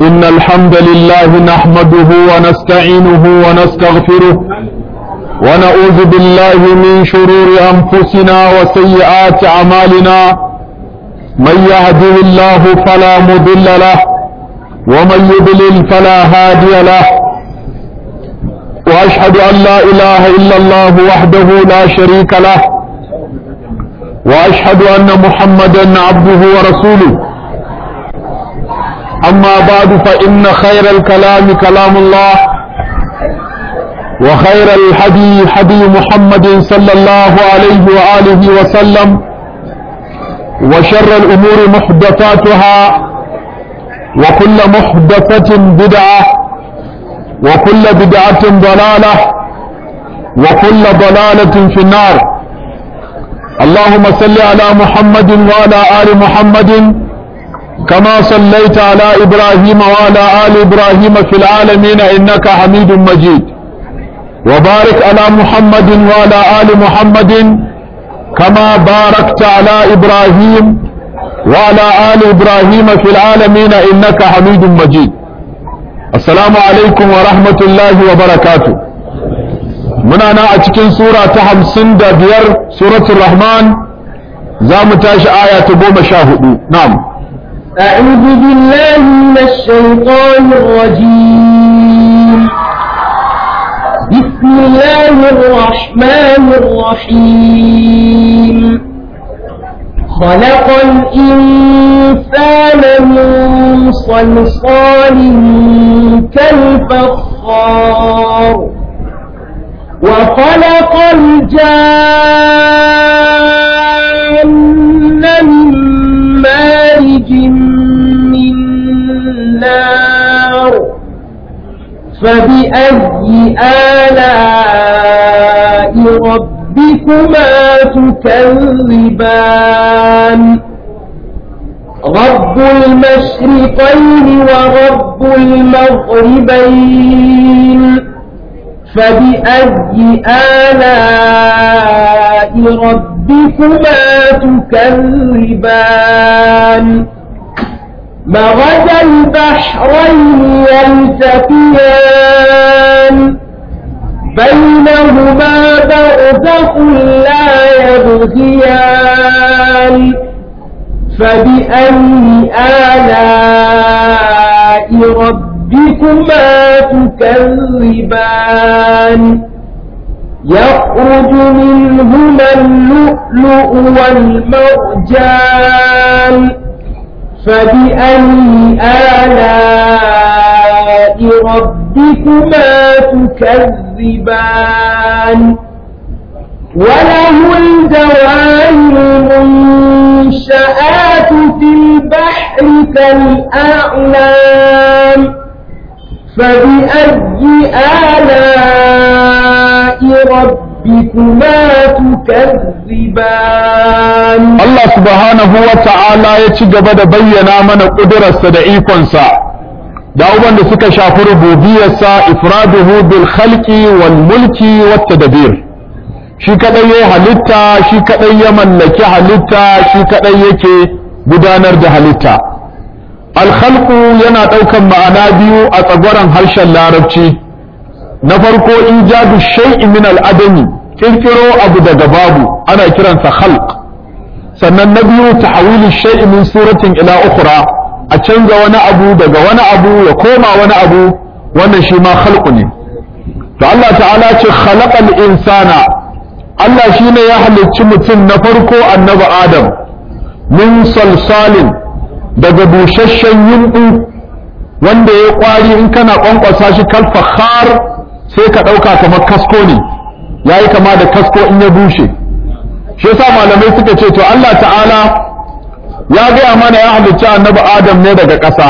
إن الحمد لله نحمده ونستعينه ونستغفره ونعوذ بالله من شرور أنفسنا وسيئات أعمالنا من يهده الله فلا مضل له ومن يضلل فلا هادي له وأشهد أن لا إله إلا الله وحده لا شريك له وأشهد أن محمدا عبده ورسوله أما بعد فإن خير الكلام كلام الله وخير الحدي حدي محمد صلى الله عليه وآله وسلم وشر الأمور محدثاتها وكل محدثة بدعة وكل بدعة ضلالة وكل ضلالة في النار اللهم صل على محمد وعلى آل محمد كما صليت على إبراهيم وعلى آل إبراهيم في العالمين إنك حميد مجيد وبارك على محمد وعلى آل محمد كما باركت على إبراهيم وعلى آل إبراهيم في العالمين إنك حميد مجيد السلام عليكم ورحمة الله وبركاته muna na a cikin sura ta hamsin da biyar suratul rahman za mu tashi aya ta goma sha hudu na'am أعوذ بالله من الشيطان الرجيم بسم الله الرحمن الرحيم خلق الإنسان من صلصال كالفخار وخلق الجان من مارج من نار فبأي آلاء ربكما تكذبان رب المشرقين ورب المغربين فبأي آلاء ربكما تكذبان مرج البحرين يلتقيان بينهما برزخ لا يبغيان فبأي آلاء ربكما تكذبان يخرج منهما اللؤلؤ والمرجان فبأي آلاء ربكما تكذبان وله الجوار المنشآت في البحر كالأعلام فبأي آلاء ربكما تكذبان Allah subhanahu wa ta'ala ya ci gaba da bayyana mana ƙudurarsa da ikonsa da abubuwan da suka shafi rububiyarsa ifraduhu bil khalqi wal mulki wat tadbir shi kadai ya halitta shi kadai ya mallaki halitta shi kadai yake gudanar da halitta al khalqu yana daukan ma'ana biyu a tsagwaron harshen larabci na farko ijadu shay'in min al adami kirkiro abu daga babu ana kiransa khalq sannan na biyu tahwilu shay'in min suratin ila ukhra a canza wani abu daga wani abu ya koma wani abu wannan shi ma khalqu ne to Allah ta'ala ce khalaqal insana Allah shine ya halicci mutum na farko annabi Adam min salsalin daga busasshen yunɓu wanda ya kwari in kana kwankwasa shi kal fakhar sai ka ɗauka kamar kasko ne yayi kama da kasko in ya bushe shi yasa malamai suka ce to Allah ta'ala ya gaya mana ya halicci annabi Adam ne daga ƙasa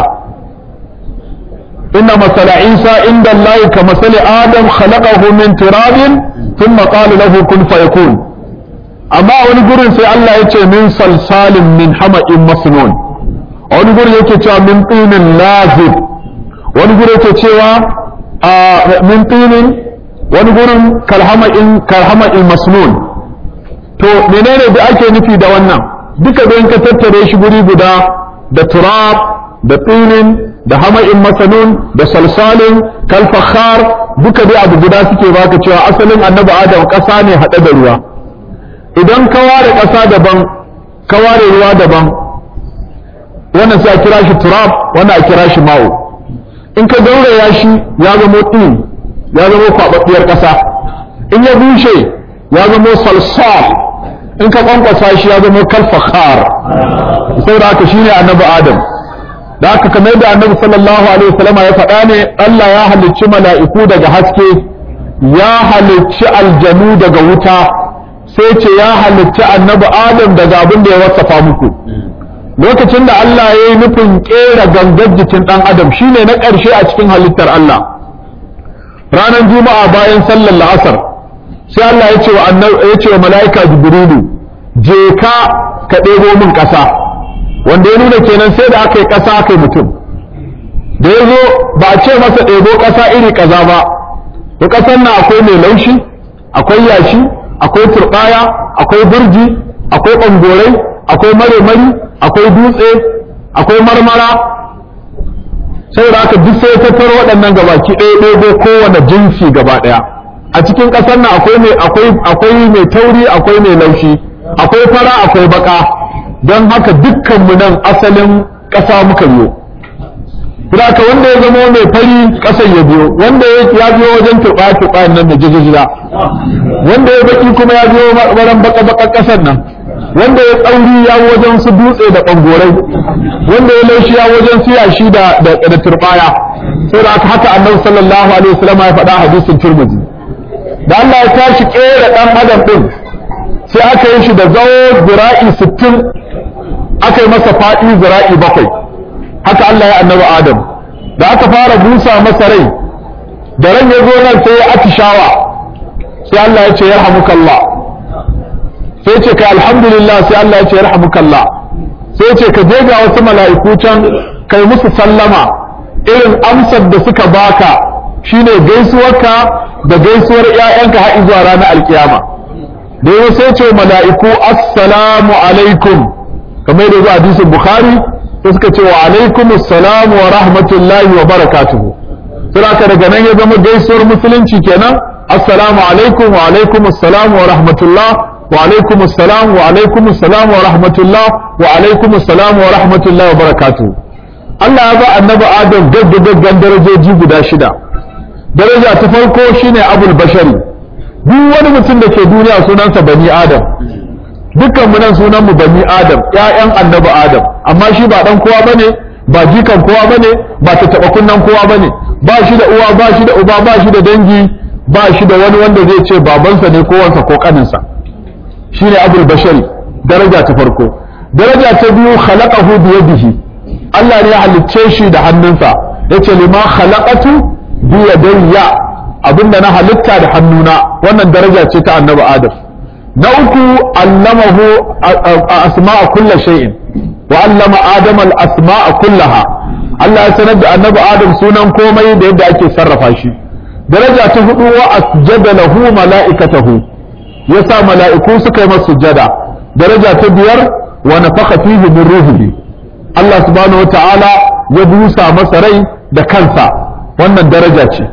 inna masala Isa inda Allah ka masali Adam khalaqahu min turabin thumma qala lahu kun fayakun amma wani gurin sai Allah ya ce min salsalin min hama'in masnun a wani gurin yake cewa min tinin lazib wani gurin yake cewa min tinin wani gurin kalhama'in kalhama'in masnun to menene da ake nufi da wannan duka don ka tattare shi guri guda da turab da tsinin da hama'in masanun da salsalin kalfakhar duka dai abu guda suke baka cewa asalin annabi adam ƙasa ne haɗe da ruwa idan ka ware ƙasa daban ka ware ruwa daban wannan sai a kira shi turab wannan a kira shi ma'u in ka gauraya shi ya zama ɗin ya zama kwaɓaɓɓiyar ƙasa in ya bushe ya zama salsal in ka kwankwasa shi ya zama kalfakhar saboda haka shine annabi adam da haka kamar da annabi sallallahu alaihi wasallama ya faɗa ne Allah ya halicci mala'iku daga haske ya halicci aljanu daga wuta sai ce ya halicci annabi adam daga abin da ya wasafa muku lokacin da Allah ya yi nufin ƙera gangar jikin ɗan adam shine na ƙarshe a cikin halittar Allah ranar juma'a bayan sallar la'asar sai Allah ya ce wa ya ce wa mala'ika jibrilu je ka ka ɗebo min ƙasa wanda ya nuna kenan sai da aka yi ƙasa aka yi mutum da ya zo ba a ce masa ɗebo ƙasa iri ƙaza ba to ƙasar nan akwai mai laushi akwai yashi akwai turɓaya akwai burji akwai ɓangorai akwai mare-mari akwai dutse akwai marmara saboda haka duk sai ya tattaro waɗannan gabaki ɗaya ɗebo kowane jinsi gaba ɗaya a cikin ƙasar nan akwai mai akwai akwai mai tauri akwai mai laushi akwai fara akwai baka don haka dukkanmu nan asalin ƙasa muka biyo Haka wanda ya zama mai fari ƙasar ya biyo wanda ya biyo wajen turɓa turɓa nan da jijijira wanda ya baki kuma ya biyo baran baka baka ƙasar nan wanda ya tsauri ya wajen su dutse da ɓangorai wanda ya laushi ya wajen su yashi da da turɓaya saboda haka haka annabi sallallahu alaihi wasallam ya faɗa hadisin turmuzi da Allah ya tashi kera dan adam din sai aka yi shi da zawo zira'i 60 aka yi masa faɗi zira'i bakwai haka Allah ya annabi Adam da aka fara busa masa rai da ran ya zo nan sai ya atishawa sai Allah ya ce yarhamukallah sai ce kai alhamdulillah sai Allah ya ce yarhamukallah sai ce ka je ga wasu mala'iku can kai musu sallama irin amsar da suka baka shine gaisuwarka da gaisuwar ƴaƴanka har zuwa ranar alkiyama da yau sai ce mala'iku assalamu alaikum kamar da zuwa hadisin bukhari sai suka ce wa alaikum assalamu wa rahmatullahi wa barakatuhu sai aka daga nan ya zama gaisuwar musulunci kenan assalamu alaikum wa alaikum assalamu wa rahmatullah wa alaikum assalam wa alaikum assalam wa rahmatullah wa alaikum assalam wa rahmatullah wa barakatuhu Allah ya ba annabi Adam gaggagaggan darajoji guda shida daraja ta farko shine abul bashari duk wani mutum da ke duniya sunansa bani adam dukkan mu nan sunan mu bani adam ƴaƴan annabi adam amma shi ba dan kowa bane ba jikan kowa bane ba ta taba kunnan kowa bane ba shi da uwa ba shi da uba ba shi da dangi ba shi da wani wanda zai ce babansa ne ko wansa ko kaninsa shine abul bashari daraja ta farko daraja ta biyu khalaqahu bi yadihi Allah ne ya halicce shi da hannunsa yace lima khalaqatu biyadayya abinda na halitta da hannuna wannan daraja ce ta annabi adam na uku allamahu asma'a kulli shay'in wa allama adam al asma'a kullaha Allah ya sanar da annabi adam sunan komai da yadda ake sarrafa shi daraja ta hudu wa asjada lahu mala'ikatahu yasa mala'iku suka yi masa sujada daraja ta biyar wa nafakha fihi min ruhihi Allah subhanahu wa ta'ala ya busa masa rai da kansa wannan daraja ce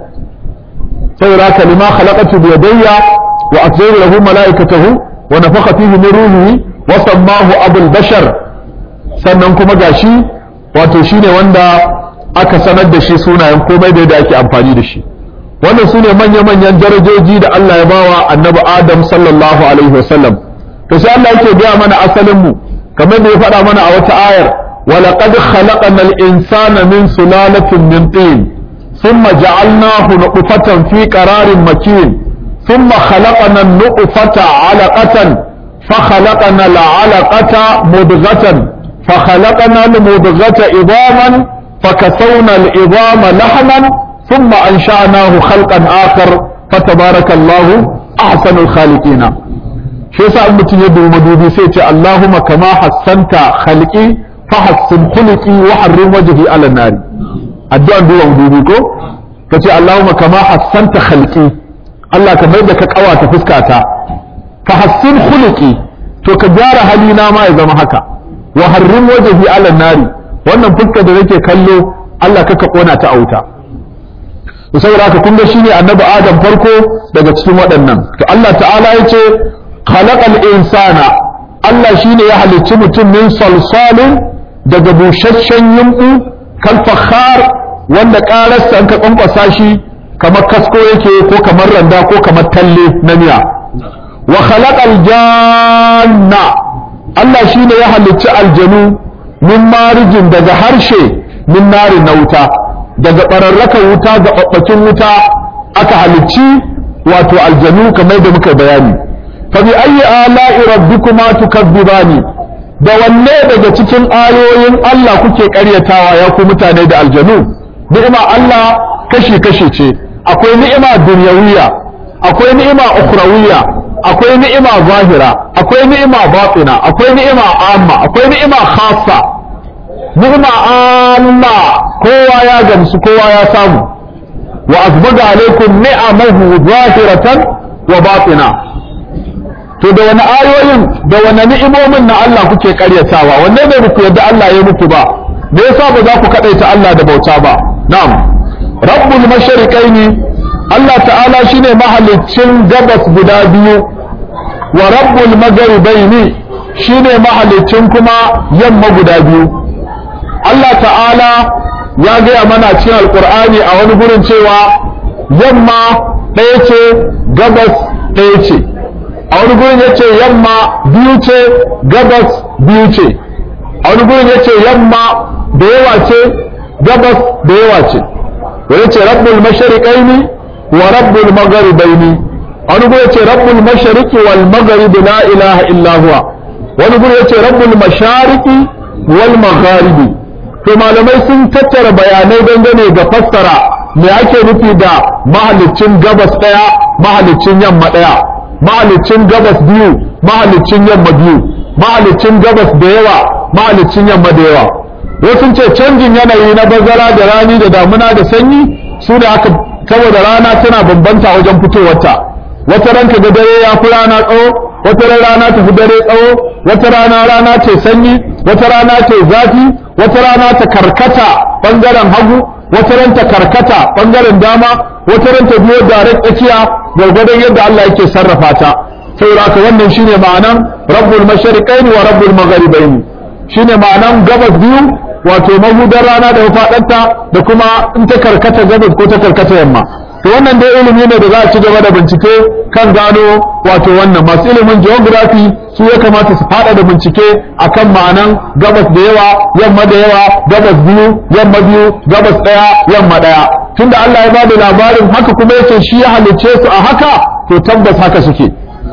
saboda haka lima khalaqatu bi yadayya wa asjada lahu malaikatahu wa nafakha fihi min ruhihi wa sammahu abul bashar sannan kuma gashi wato shine wanda aka sanar da shi sunayen komai da yadda ake amfani da shi wannan sune manya manyan darajoji da Allah ya bawa annabi Adam sallallahu alaihi wasallam to sai Allah yake gaya mana asalin mu kamar da ya faɗa mana a wata ayar ولقد خلقنا الإنسان من سلالة من طين ثم جعلناه نطفة في قرار مكين ثم خلقنا النطفة علقة فخلقنا العلقة مضغة فخلقنا المضغة عظاما فكسونا العظام لحما ثم أنشأناه خلقا آخر فتبارك الله أحسن الخالقين shi yasa in mutum ya dubi madubi sai ce Allahumma kama hassanta khalqi fahassin khuluqi wa harrim wajhi ala nari addu'an duba madubi ko kace Allahumma kama hassanta khalqi Allah ka mai da ka kawata fuskata fahassin khuluqi to ka gyara halina ma ya zama haka wa harrim wajhi ala nari wannan fuskar da nake kallo Allah kaka kona ta a wuta saboda haka kun ga shine annabi Adam farko daga cikin waɗannan to Allah ta'ala yace khalaqal insana Allah shine ya halicci mutum min salsalin daga busasshen yumbu kal fakhar wanda ƙararsa an ka kwankwasa shi kamar kasko yake ko kamar randa ko kamar talle na miya wa khalaqal janna Allah shine ya halicci aljanu min marijin daga harshe min nari na wuta daga ɓararrakan wuta ga ɓaɓɓakin wuta aka halicci wato aljanu kamar da muka bayani fa bi ayyi ala'i rabbikuma tukazzibani da wanne daga cikin ayoyin Allah kuke ƙaryatawa ya ku mutane da aljanu ni'ima Allah kashi kashi ce akwai ni'ima dunyawiya akwai ni'ima ukhrawiyya akwai ni'ima zahira akwai ni'ima batina akwai ni'ima amma akwai ni'ima khassa ni'ima amma kowa ya gamsu kowa ya samu wa azbaga alaikum ni'amahu zahiratan wa batina to da wani ayoyin da wani ni'imomin na Allah kuke karyatawa wanne ne ku yadda Allah ya muku ba me yasa ba za ku kadaita Allah da bauta ba na'am rabbul mashariqaini Allah ta'ala shine mahaliccin gabas guda biyu wa rabbul magharibaini shine mahaliccin kuma yamma guda biyu Allah ta'ala ya gaya mana cikin alkur'ani a wani gurin cewa yamma ɗaya ce gabas ɗaya ce a wani gurin ya ce yamma biyu ce gabas biyu ce a wani gurin ya ce yamma da yawa ce gabas da yawa ce wani ce rabbul mashariqaini wa rabbul magharibaini a wani gurin ya ce rabbul mashariqi wal magharibi la ilaha illa huwa wani gurin ya ce rabbul mashariqi wal magharibi to malamai sun tattara bayanai dangane ga fassara me ake nufi da mahalicin gabas ɗaya mahalicin yamma ɗaya mahalicin gabas biyu mahalicin yamma biyu mahalicin gabas da yawa mahalicin yamma da yawa wasu ce canjin yanayi na bazara da rani da damuna da sanyi su ne aka saboda rana tana bambanta wajen fitowarta wata ranka ga dare ya fi rana tsawo wata rana ta fi dare tsawo wata rana rana ce sanyi wata rana ce zafi wata rana ta karkata bangaren hagu wata ran ta karkata bangaren dama wata ran ta biyo da tsakiya gwargwadon yadda Allah yake sarrafa ta saboda haka wannan shine ma'anan rabbul mashariqain wa rabbul magharibain shine ma'anan gabas biyu wato mahudar rana da mafaɗarta da kuma in ta karkata gabas ko ta karkata yamma to wannan dai ilimi ne da za a ci gaba da bincike kan gano wato wannan masu ilimin geography su ya kamata su fada da bincike akan ma'anan gabas da yawa yamma da yawa gabas biyu yamma biyu gabas daya yamma daya tunda Allah ya bada labarin haka kuma yace shi ya halicce su a haka to tabbas haka suke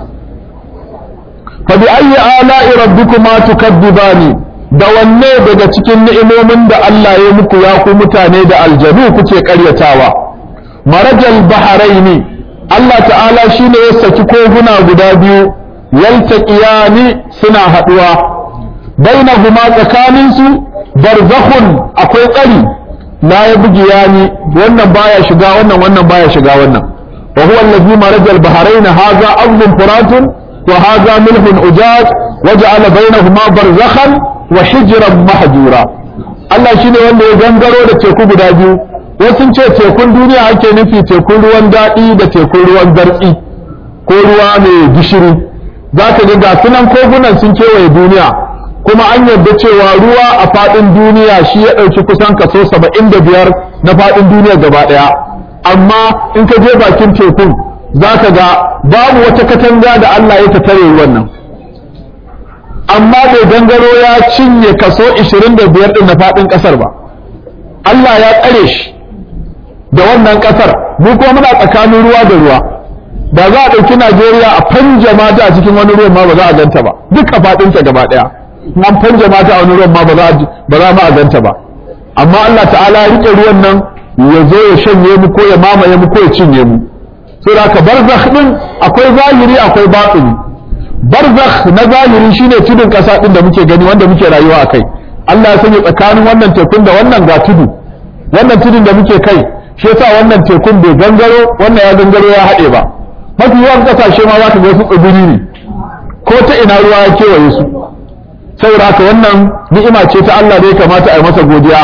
fa bi ayyi ala'i rabbikuma tukadzibani da wanne daga cikin ni'imomin da Allah ya muku ya ku mutane da aljanu kuke karyatawa marajal baharaini Allah ta'ala shine ya saki koguna guda biyu yaltaqiyani suna haduwa bainahuma tsakanin su barzakhun akwai tsari la yabghiyani wannan baya shiga wannan wannan baya shiga wannan wa huwa allazi marajal baharain hadha azbun furatun wa hadha milhun ujaj waja'ala bainahuma barzakhan wa hijran mahjura Allah shine wanda ya gangaro da teku guda biyu wasu ce tekun duniya ake nufi tekun ruwan daɗi da tekun ruwan zartsi ko ruwa mai gishiri za ka ga ga sunan kogunan sun kewaye duniya kuma an yarda cewa ruwa a faɗin duniya shi ya ɗauki kusan kaso saba'in da biyar na faɗin duniya gaba ɗaya amma in ka je bakin tekun za ka ga babu wata katanga da Allah ya tare ruwan nan amma bai gangaro ya cinye kaso 25 ɗin na faɗin ƙasar ba Allah ya tsare shi da wannan ƙasar mu kuma muna tsakanin ruwa da ruwa da za a ɗauki Najeriya a fanja ta a cikin wani ruwan ma ba za a ganta ba duk a faɗinta gaba ɗaya an fanja ta a wani ruwan ma ba za ma a ganta ba amma Allah ta'ala ya riƙe ruwan nan ya zo ya shanye mu ko ya mamaye mu ko ya cinye mu sai da ka barzakh din akwai zahiri akwai batini barzakh na zahiri shine tudun ƙasa din da muke gani wanda muke rayuwa a kai Allah ya sanya tsakanin wannan tekun da wannan ga tudu wannan tudun da muke kai shi yasa wannan tekun bai gangaro wannan ya gangaro ya haɗe ba mafi yawan ƙasashe ma za ka ga su tsibiri ne ko ta ina ruwa ya kewaye su saboda haka wannan ni'ima ce ta Allah da ya kamata a yi masa godiya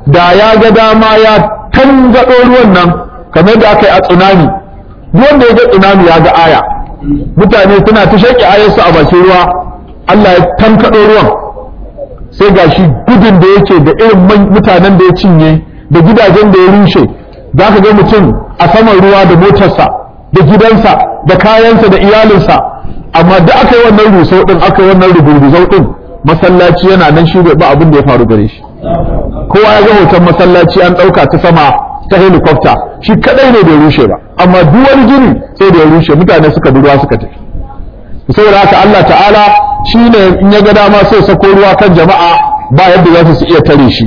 da ya ga dama ya tangaɗo ruwan nan kamar da aka yi a tsunami duk wanda ya ga tsunami ya ga aya mutane suna ta shaƙi ayarsu a bakin ruwa Allah ya tankaɗo ruwan sai gashi gudun da yake da irin mutanen da ya cinye da gidajen da ya rushe za ka ga mutum a saman ruwa da motarsa da gidansa da kayansa da iyalinsa amma da aka yi wannan rusau din aka yi wannan rugurguzau din masallaci yana nan shi ba abin da ya faru gare shi kowa ya ga hoton masallaci an ɗauka ta sama ta helicopter shi kadai ne bai rushe ba amma duk wani gini sai da ya rushe mutane suka bi ruwa suka tafi saboda haka Allah ta'ala shine in ya ga dama sai sako ruwa kan jama'a ba yadda za su iya tare shi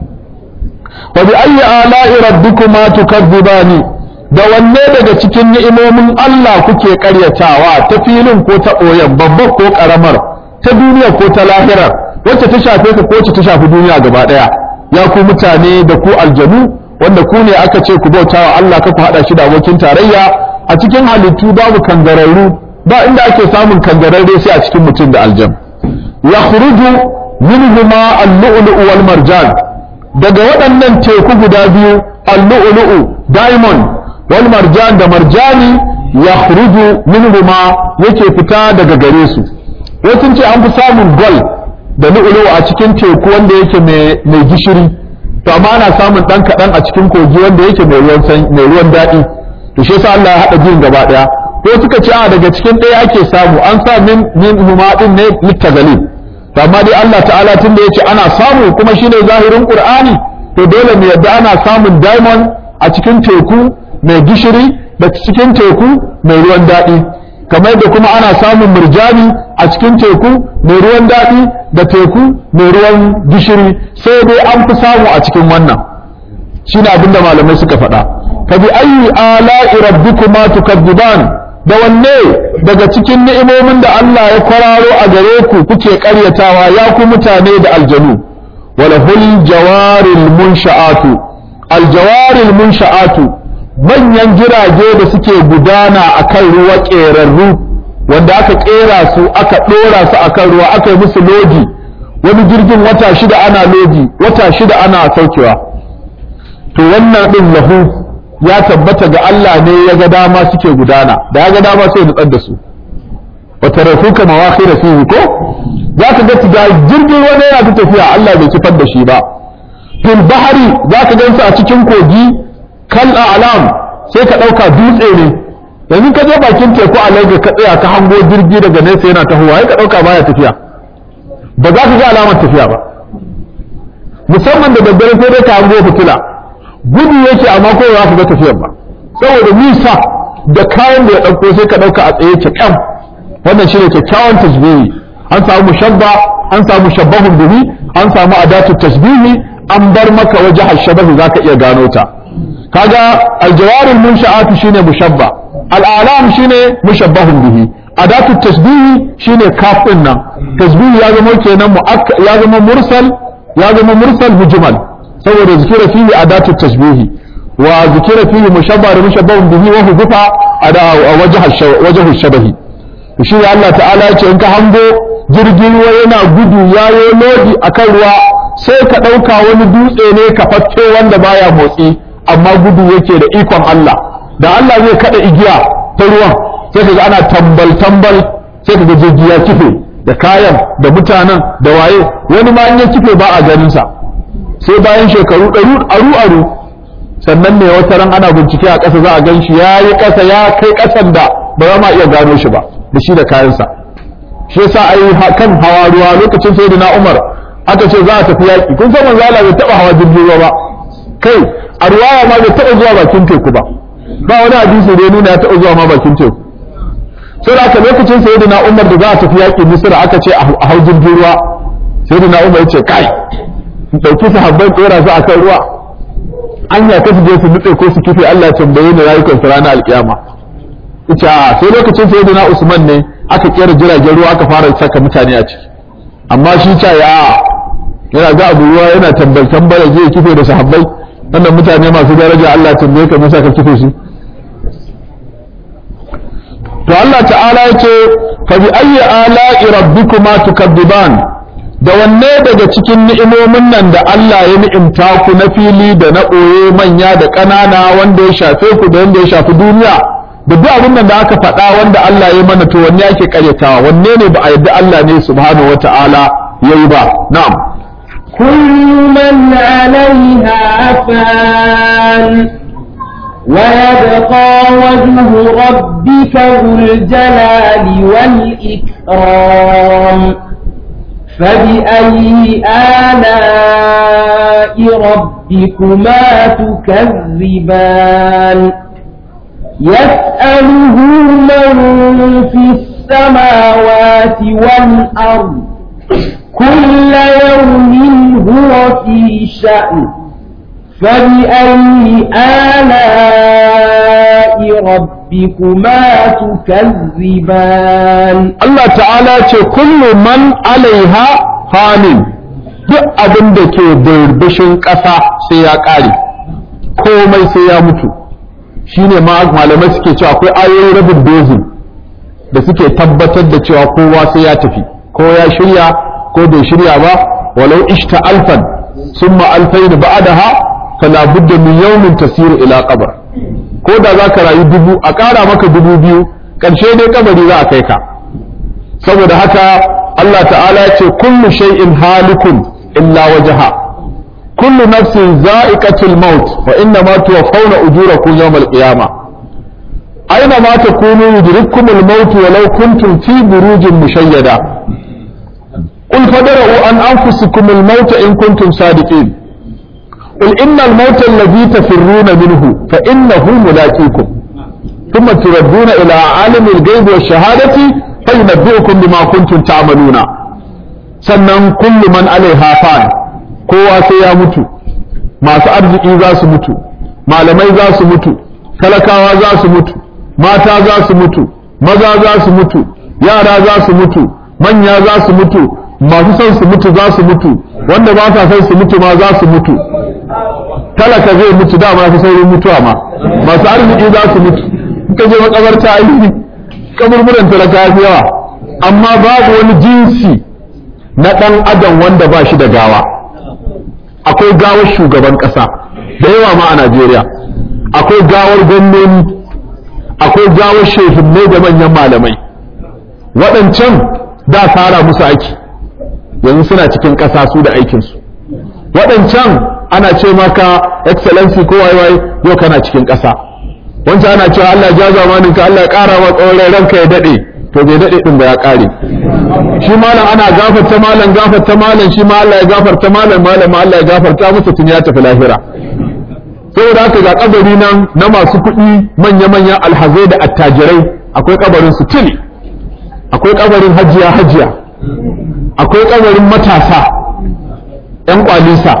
wa bi ayyi ala'i rabbikuma tukadzibani da wanne daga cikin ni'imomin Allah kuke karyatawa ta filin ko ta ɓoyen babbar ko ƙaramar ta duniya ko ta lahirar wacce ta shafe ka ko wacce ta shafi duniya gaba ɗaya ya ku mutane da ku aljanu wanda ku ne aka ce ku bauta wa Allah ka ku haɗa shi da abokin tarayya a cikin halittu babu kangararru ba inda ake samun kangararre sai a cikin mutum da aljan ya khuruju minhuma al-lu'lu'u wal marjan daga waɗannan teku guda biyu al-lu'lu'u diamond wal marjan da marjani ya khuruju minhuma yake fita daga gare su wasu ce an fi samun gold da lu'lu'u a cikin teku wanda yake mai gishiri to amma ana samun dan kaɗan a cikin kogi wanda yake mai ruwan mai ruwan daɗi to shi yasa Allah ya haɗa biyun gaba ɗaya ko suka ce a daga cikin ɗaya ake samu an sa min min huma din ne littagalib to amma dai Allah ta'ala tun da yace ana samu kuma shine zahirin Qur'ani to dole mu yadda ana samun diamond a cikin teku mai gishiri da cikin teku mai ruwan daɗi kamar da kuma ana samun murjani a cikin teku mai ruwan daɗi da teku mai ruwan gishiri sai dai an fi samu a cikin wannan shine abinda malamai suka faɗa fa bi ayyi ala'i rabbikuma tukadziban da wanne daga cikin ni'imomin da Allah ya kwararo a gare ku kuke ƙaryatawa ya ku mutane da aljanu walahul jawaril munsha'atu aljawaril munsha'atu manyan jirage da suke gudana akan ruwa ƙerarru wanda aka ƙera su aka ɗora su akan ruwa aka yi musu lodi wani jirgin wata shida ana lodi wata shida ana saukewa to wannan ɗin lahu ya tabbata ga Allah ne ya ga dama suke gudana da ya ga dama sai nutsar da su wa tarafuka mawakhira fihi ko za ka ga da jirgin wani yana ta tafiya Allah bai kifar da shi ba fil bahari za ka gansu a cikin kogi kal a'lam sai ka ɗauka dutse ne yanzu ka je bakin teku a Lagos ka tsaya ka hango jirgi daga nesa yana tahowa sai ka ɗauka baya tafiya ba za ka ga alamar tafiya ba musamman da daddare sai dai ka hango fitila gudu yake amma ko za ka ga tafiyar ba saboda nisa da kayan da ya ɗauko sai ka ɗauka a tsaye kyakkyan wannan shine kyakkyawan tasbihi an samu mushabba an samu shabbahun bihi an samu adatu tasbihi an bar maka waje hashabahi zaka iya gano ta kaga aljawarul munsha'atu shine mushabba al'alam shine mushabbahun bihi adatu tasbihi shine kaf din nan tasbihi ya zama kenan ya zama mursal ya zama mursal mujmal saboda zikira fihi adatu tasbihi wa zikira fihi mushabba da mushabbahun bihi wa huzufa ada wajhu shabahi shi ne Allah ta'ala ya ce in ka hango jirgin ruwa yana gudu yayo lodi akan ruwa sai ka ɗauka wani dutse ne ka fatto wanda baya motsi amma gudu yake da ikon Allah da Allah zai kada igiya ta ruwan sai ka ga ana tambal tambal sai ka ga jirgi ya kife da kayan da mutanen da waye wani ma in ya kife ba a ganin sa sai bayan shekaru ɗaru aru aru sannan ne wata ran ana bincike a ƙasa za a gan shi ya yi ƙasa ya kai ƙasan da ba za ma iya gano shi ba da shi da kayansa shi yasa ai kan hawa ruwa lokacin sayyidina Umar aka ce za a tafi yaƙi kun san manzo Allah bai taɓa hawa jirgin ruwa ba kai a ruwaya ma bai taɓa zuwa bakin teku ba ba wani hadisi da ya nuna ya taɓa zuwa ma bakin teku sai da lokacin sayyidina Umar da za a tafi yaƙi Misra aka ce a hau jirgin ruwa sayyidina Umar ya ce kai in ɗauki sahabbai tsora su akan ruwa anya ka su je su nutse ko su kife Allah ya tambaye ni rayukan su ranar alkiyama ita sai lokacin sayyidina Usman ne aka kera jiragen ruwa aka fara saka mutane a ciki amma shi ta ya yana ga abu ruwa yana tambal tambala zai kife da sahabbai wannan mutane masu daraja Allah tambaye ka musa ka kife su to Allah ta'ala yace fa bi ayyi ala'i rabbikuma tukadiban da wanne daga cikin ni'imomin nan da Allah ya ni'imta ku na fili da na ɓoye manya da ƙanana wanda ya shafe ku da wanda ya shafi duniya da duk abin nan da aka faɗa wanda Allah ya mana to wanne ake karyatawa wanne ne ba a yadda Allah ne subhanahu wata'ala yayi ba na'am كل من عليها فان ويبقى وجه ربك ذو الجلال والإكرام فبأي آلاء ربكما تكذبان يسأله من في السماوات والأرض كل يوم هو في شأن فبأي آلاء ربكما تكذبان Allah ta'ala ce kullu man alaiha fanin duk abin da ke birbishin ƙasa sai ya ƙare komai sai ya mutu shine ma malamai suke cewa akwai ayoyin rabin dozin da suke tabbatar da cewa kowa sai ya tafi ko ya shirya ko bai shirya ba walau ishta alfan summa alfayn ba'daha fala budda min yawmin tasiru ila qabr ko da zaka rayu dubu a ƙara maka dubu biyu ƙarshe dai kabari za a kai ka saboda haka Allah ta'ala ya ce kullu shay'in halikun illa wajha kullu nafsin za'iqatul maut wa inna ma tuwaffawna ujurakum yawmal qiyamah aina ma takunu yudrikkumul maut walau kuntum fi burujin mushayyada قل فدروا عن أنفسكم الموت إن كنتم صادقين قل إن الموت الذي تفرون منه فإنه ملاقيكم ثم تردون إلى عالم الغيب والشهادة فينبئكم بما كنتم تعملون sannan kullu man alaiha fan kowa sai ya mutu masu arziki za su mutu malamai za su mutu talakawa za su mutu mata za su mutu maza za su mutu yara za su mutu manya za su mutu masu son su mutu za su mutu wanda ba sa son su mutu ma za su mutu talaka zai mutu dama fi saurin mutuwa ma masu arziki za su mutu in ka je makabarta aiki kaburburan talaka ya fi yawa amma babu wani jinsi na ɗan adam wanda ba shi da gawa akwai gawar shugaban ƙasa da yawa ma a najeriya akwai gawar gwamnoni akwai gawar shehinnai da manyan malamai waɗancan da fara musu aiki yanzu suna cikin ƙasa su da aikinsu waɗancan ana ce maka excellency ko waiwai yau kana cikin ƙasa wancan ana cewa Allah ja zamanin ka Allah ya ƙara wa tsawon ranka ya daɗe to bai daɗe ɗin ba ya ƙare shi malam ana gafarta malam gafarta malam shi ma Allah ya gafarta malam malam Allah ya gafarta masa tun ya tafi lahira saboda haka ga kabari nan na masu kuɗi manya-manyan alhazai da attajirai akwai kabarin su tuni akwai kabarin hajiya hajiya akwai kabarin matasa ‘yan kwalisa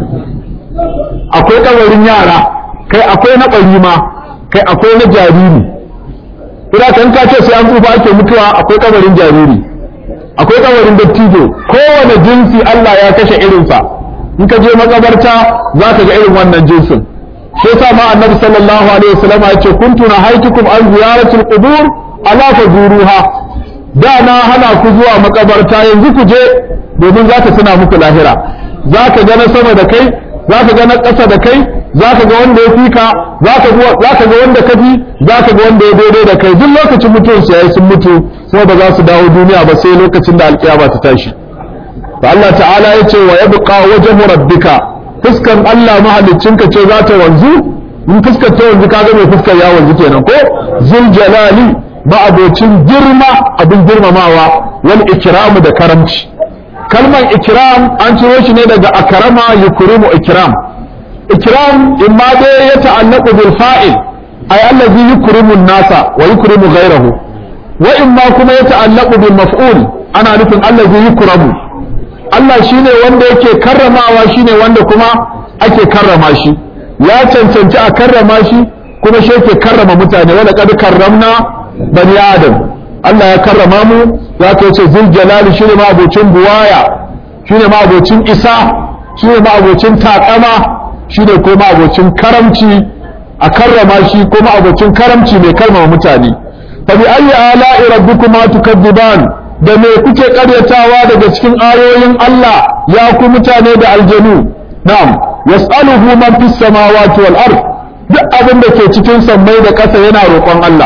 akwai kabarin yara kai akwai na ɓari ma kai akwai na jariri ina kan ka ce sai an tsufa ake mutuwa akwai kabarin jariri akwai kabarin dattijo kowane jinsi Allah ya kashe irinsa in ka je makabarta za ka ga irin wannan jinsin shi yasa ma annabi sallallahu alaihi wasallam ya ce kuntu nahaitukum an ziyaratul qubur ala fazuruha da na hana ku zuwa makabarta yanzu ku je domin za ta tuna muku lahira za ka ga na sama da kai za ka ga na ƙasa da kai za ka ga wanda ya fi ka za ka ga wanda ka fi za ka ga wanda ya daidai da kai duk lokacin mutuwarsu yayi sun mutu kuma ba za su dawo duniya ba sai lokacin da alƙiyama ta tashi to Allah ta'ala ya ce wa yabqa wajhu rabbika fuskan Allah mahaliccinka ce za ta wanzu in fuskar ta wanzu ka ga mai fuskar ya wanzu kenan ko zul jalali ma'abocin girma abin girmamawa wal ikramu da karamci kalmar ikram an ciro shi ne daga akrama yukrimu ikram ikram imma dai ya ta'allaqu bil fa'il ay allazi yukrimu an-nasa wa yukrimu ghayrahu wa imma kuma ya ta'allaqu bil maf'ul ana nufin allazi yukramu Allah shine wanda yake karramawa shine wanda kuma ake karrama shi ya cancanci a karrama shi kuma shi yake karrama mutane wala kad karramna bani adam Allah ya karrama mu za ka yace zul jalali shine ma abocin buwaya shine ma abocin isa shine ma abocin takama shine ko ma abocin karamci a karrama shi ko ma abocin karamci mai karrama mutane fa bi ayyi ala'i rabbikuma tukadziban da me kuke karyatawa daga cikin ayoyin Allah ya ku mutane da aljanu na'am yas'aluhu man fis samawati wal ard duk abin da ke cikin sammai da ƙasa yana roƙon Allah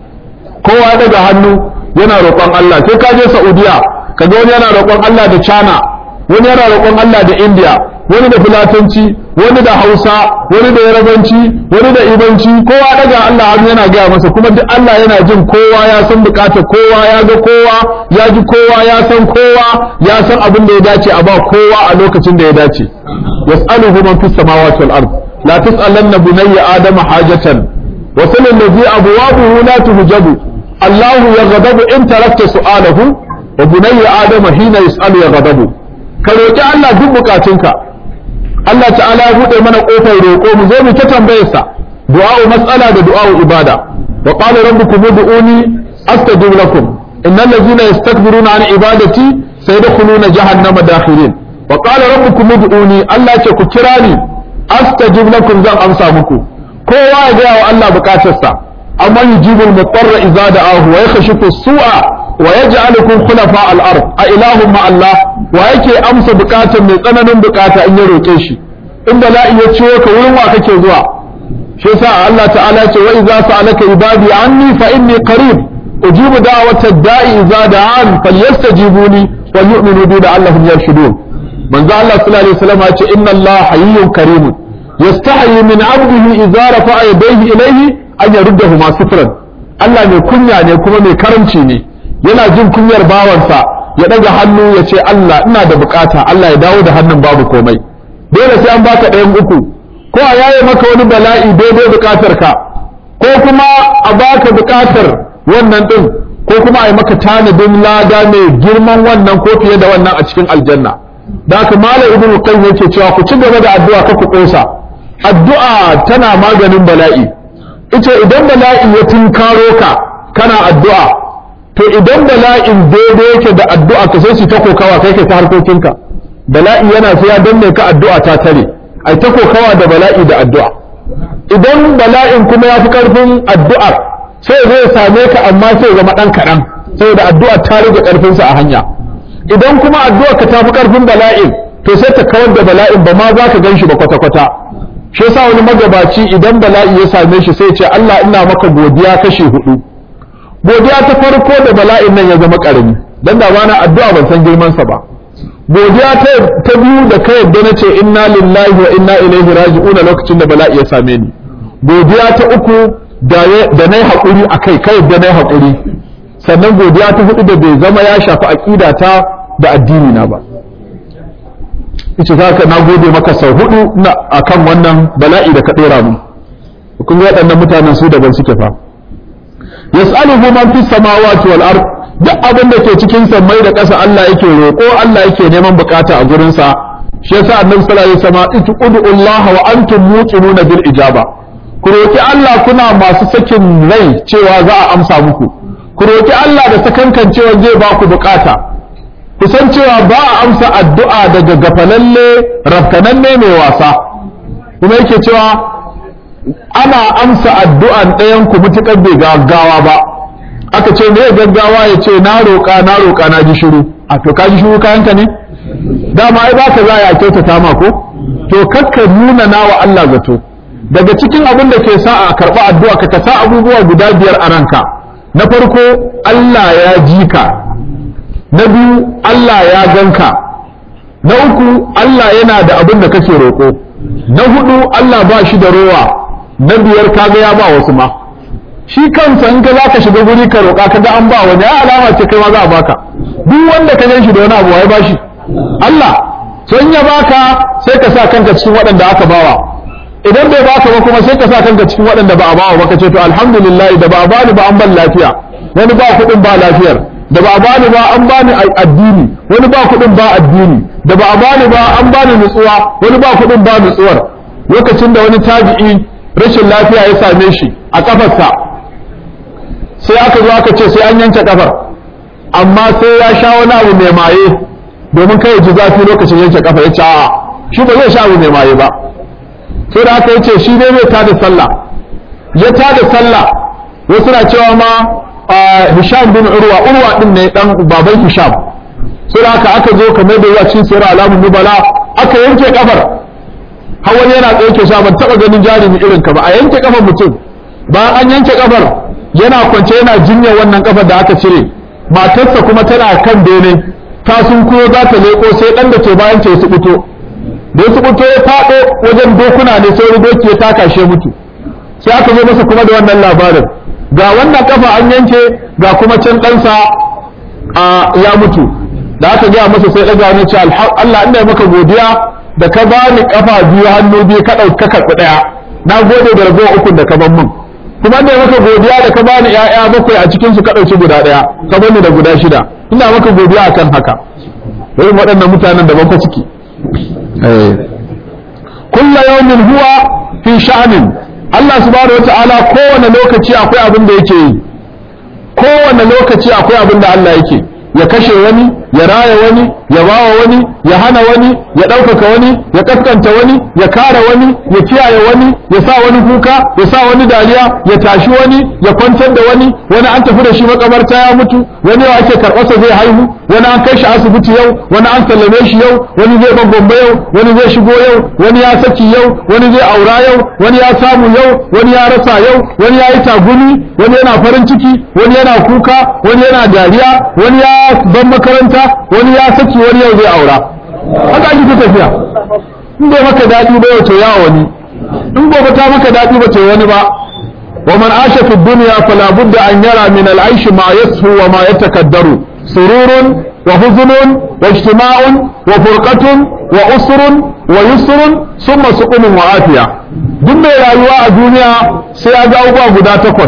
kowa daga hannu yana roƙon Allah sai ka je Saudiya kaga wani yana roƙon Allah da China wani yana roƙon Allah da India wani da Fulatanci wani da Hausa wani da Yarabanci wani da Ibanci kowa daga Allah hannu yana gaya masa kuma duk Allah yana jin kowa ya san bukatar kowa ya ga kowa ya ji kowa ya san kowa ya san abin da ya dace a ba kowa a lokacin da ya dace yas'aluhu man fis samawati wal ard la tas'alanna bunayya adama hajatan wa sal alladhi abwabuhu la tuhjabu Allah yaghdabu in tarakta su'alahu wa bunayya adama hina yas'alu yaghdabu ka roki Allah duk bukatunka Allah ta'ala ya buɗe mana ƙofar roƙo mu zo mu ta tambayarsa du'a'u mas'ala da du'a'u ibada wa qala rabbukum ud'uni astajib lakum innal ladzina yastakbiruna an ibadati sayadkhuluna jahannama dakhirin wa qala rabbukum ud'uni Allah ce ku kira ni astajib lakum zan amsa muku kowa ya ga wa Allah bukatarsa amma yujibul mutarra idza da'ahu wa yakhshifu su'a wa yaj'alukum khulafa al-ard a ilahum ma Allah wa yake amsa bukatar mai tsananin bukata in ya roke shi in bala'i ya ciwo ka wurin wa kake zuwa shi yasa Allah ta'ala ce wa idza sa'alaka ibadi anni fa inni qarib ujibu da'wata da'i idza da'an falyastajibuni wa yu'minu bi la'allahum yarshudun manzo Allah sallallahu alaihi wasallam ya ce inna Allah hayyun karimun yastahi min 'abdihi idza rafa'a yadayhi ilayhi an yaruddahuma sifran Allah mai kunya ne kuma mai karamci ne yana jin kunyar bawansa ya daga hannu ya ce Allah ina da bukata Allah ya dawo da hannun babu komai dole sai an baka ɗayan uku ko a yaye maka wani bala'i daidai bukatar ka ko kuma a baka bukatar wannan din ko kuma a yi maka tanadin lada mai girman wannan ko fiye da wannan a cikin aljanna da haka malam ibnu qayyim yake cewa ku ci gaba da addu'a ka ku kosa addu'a tana maganin bala'i ita idan bala'i ya tunkaro ka kana addu'a to idan bala'in daidai yake da addu'a ka sai su ta kokawa kai kai ta harkokinka bala'i yana sai ya danne ka addu'a ta tare ai ta kokawa da bala'i da addu'a idan bala'in kuma ya fi karfin addu'ar sai zai same ka amma sai zama dan kaɗan saboda addu'a ta rage karfinsa a hanya idan kuma addu'a ka ta fi karfin bala'in to sai ta kawar da bala'in ba ma za ka gan shi ba kwata-kwata shi yasa wani magabaci idan bala'i ya same shi sai ce Allah ina maka godiya kashi hudu godiya ta farko da bala'in nan ya zama karami dan da bana addu'a ban san girman sa ba godiya ta ta biyu da kai yadda nace inna lillahi wa inna ilaihi raji'un lokacin da bala'i ya same ni godiya ta uku da da nayi hakuri akai kai yadda nayi hakuri sannan godiya ta hudu da bai zama ya shafi aqida ta da addini na ba ita zaka na gode maka sau hudu na akan wannan bala'i da ka dora mu kun ga waɗannan mutanen su daban suke fa yas'aluhu man fis samawati wal ard duk abin da ke cikin sammai da ƙasa Allah yake roƙo Allah yake neman bukata a gurin sa shi yasa annabi sallallahu alaihi wasallam itudu Allah wa antum muqinuna bil ijaba ku roki Allah kuna masu sakin rai cewa za a amsa muku ku roki Allah da sakankan cewa zai ba ku bukata ku san cewa ba a amsa addu'a daga gafalalle rafkananne mai wasa kuma yake cewa ana amsa addu'an ɗayan ku mutukar bai gaggawa ba aka ce me gaggawa ya ce na roƙa na roƙa na ji shiru a to ka ji shiru kayanka ne dama ai ba ka za a kyautata ma ko to kakka nuna na wa Allah zato daga cikin abin da ke sa a karɓa addu'a ka ka sa abubuwa guda biyar a ranka na farko Allah ya ji ka na biyu Allah ya ganka na uku Allah yana da abin da kake roƙo na hudu Allah ba shi da rowa na biyar kaga ya ba wasu ma shi kansa in ka za ka shiga guri ka roƙa kaga an ba wani ya alama ce kai ma za a baka duk wanda ka gan shi da wani abu wai ba shi Allah so in ya baka sai ka sa kanka cikin waɗanda aka bawa idan bai baka ba kuma sai ka sa kanka cikin waɗanda ba a bawa ba ka ce to alhamdulillah da ba a bani ba an ban lafiya wani ba kuɗin ba lafiyar da ba a bani ba an bani addini wani ba kuɗin ba addini da ba a bani ba an bani nutsuwa wani ba kuɗin ba nutsuwar lokacin da wani tabi'i rashin lafiya ya same shi a kafarsa sai aka zo aka ce sai an yanke kafar amma sai ya sha wani abu mai maye domin kai ji zafi lokacin yanke kafa ya ce a'a shi ba zai sha abu mai maye ba sai da aka yace shi ne zai tada sallah ya tada sallah wasu na cewa ma Hisham bin Urwa Urwa din ne dan baban Hisham sai haka aka zo kamar da yawa cin sayar alamun nubala aka yanke kafar hawan yana tsaye ke sha ban taba ganin jarumi irin ka ba a yanke kafar mutum bayan an yanke kafar yana kwance yana jinya wannan kafar da aka cire matarsa kuma tana kan bene ta sun kuyo za ta leko sai dan da ke bayan ta ya fito da ya fito ya fado wajen dokuna ne sai wani doki ya taka shi mutu sai aka zo masa kuma da wannan labarin ga wannan kafa an yanke ga kuma can ɗansa ya mutu da aka gaya masa sai ɗaga wani ce Allah ina maka godiya da ka bani kafa biyu hannu biyu ka ɗauka karɓi ɗaya na gode da ragowar ukun da ka ban min kuma ina maka godiya da ka bani ƴaƴa bakwai a cikin su ka ɗauki guda ɗaya ka bani da guda shida ina maka godiya akan haka irin waɗannan mutanen da ban fa ciki kulla yawmin huwa fi sha'anin Allah subhanahu wata'ala kowane lokaci akwai abin da yake yi kowane lokaci akwai abin da Allah yake ya kashe wani ya raya wani ya bawa wani ya hana wani ya ɗaukaka wani ya kaskanta wani ya kare wani ya kiyaye wani ya sa wani kuka ya sa wani dariya ya tashi wani ya kwantar da wani wani an tafi da shi makabarta ya mutu wani yau ake karɓarsa zai haihu wani an kai shi asibiti yau wani an sallame shi yau wani zai ban gombe yau wani zai shigo yau wani ya saki yau wani zai aura yau wani ya samu yau wani ya rasa yau wani ya yi tagumi wani yana farin ciki wani yana kuka wani yana dariya wani ya ban makaranta wani ya saki wani yau zai aura haka ake ta tafiya in bai maka daɗi ba wato ya wani in gobe ta maka daɗi ba ce wani ba ومن عاش في الدنيا فلا بد أن يرى من العيش ما يسهو وما يتكدر سرور وحزن واجتماع وفرقة وأسر ويسر ثم سقم وعافية duk mai rayuwa a duniya sai ya ga abubuwa guda takwas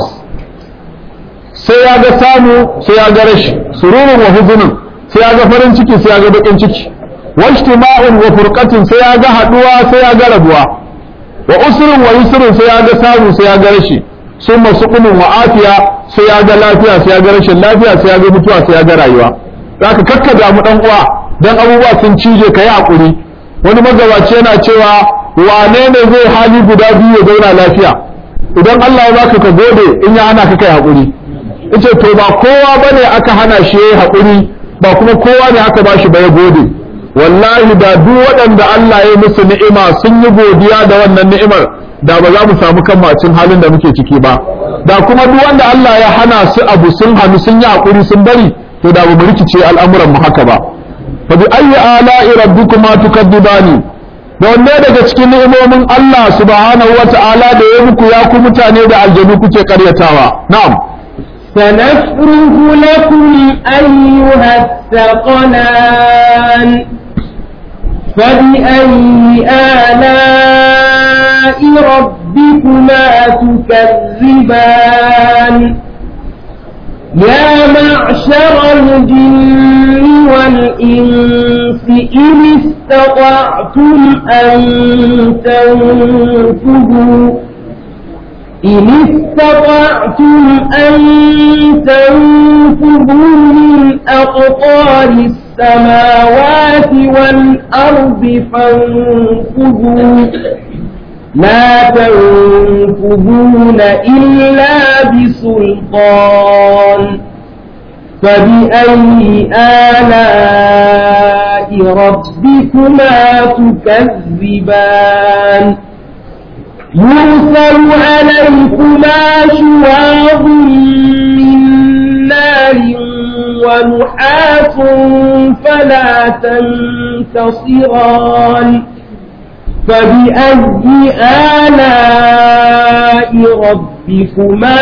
sai ya ga samu sai ya ga rashi sururun wa huzunin sai ya ga farin ciki sai ya ga bakin ciki wajtima'un wa furqatin sai ya ga haduwa sai ya ga rabuwa wa usrun wa yusrun sai ya ga samu sai ya ga rashi sun masu wa afiya sai ya ga lafiya sai ya ga rashin lafiya sai ya ga mutuwa sai ya ga rayuwa za ka kakka damu dan uwa dan abubuwa sun cije ka yi hakuri wani magabaci yana cewa wane ne zai hali guda biyu ya zauna lafiya idan Allah ya baka ka gode in ya hana ka kai hakuri yace to ba kowa bane aka hana shi yayi hakuri ba kuma kowa ne aka bashi ba ya gode wallahi da duk waɗanda Allah ya musu ni'ima sun yi godiya da wannan ni'imar da ba za mu samu kan macin halin da muke ciki ba da kuma duk wanda Allah ya hana su abu sun hannu sun yi hakuri sun bari to da mu rikice al'amuran mu haka ba fa bi ayyi ala'i rabbikuma tukadzibani da wanne daga cikin ni'imomin Allah subhanahu wata'ala da ya muku ya ku mutane da aljanu kuke karyatawa na'am سنفرغ لكم أيها الثقلان فبأي آلاء ربكما تكذبان يا معشر الجن والإنس إن استطعتم أن تنفذوا إن استطعتم أن تنفذوا من أقطار السماوات والأرض فانفذوا لا تنفذون إلا بسلطان فبأي آلاء ربكما تكذبان يرسل عليكما شواظ من نار ونحاس فلا تنتصران فبأي آلاء ربكما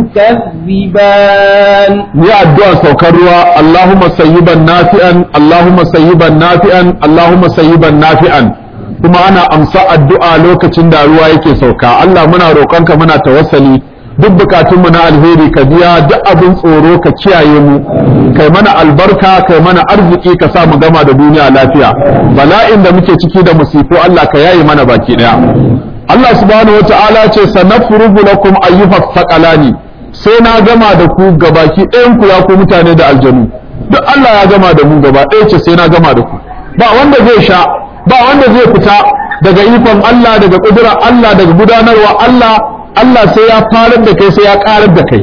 تكذبان ni addu'a saukar ruwa Allahumma sayyiban nafi'an Allahumma sayyiban nafi'an Allahumma sayyiban nafi'an kuma ana amsa addu'a lokacin da ruwa yake sauka Allah muna roƙonka muna tawassali duk bukatunmu na alheri ka biya duk abin tsoro ka kiyaye mu kai mana albarka kai mana arziki ka sa mu gama da duniya lafiya bala'in da muke ciki da musifu Allah ka yaye mana baki daya Allah subhanahu wata'ala ce sanafrugu lakum ayyuha thaqalani sai na gama da ku gabaki ɗayan ku ya ku mutane da aljanu duk Allah ya gama da mu gaba ɗaya ce sai na gama da ku ba wanda zai sha ba wanda zai fita daga ikon Allah daga ƙudurar Allah daga gudanarwa Allah Allah sai ya farar da kai sai ya ƙarar da kai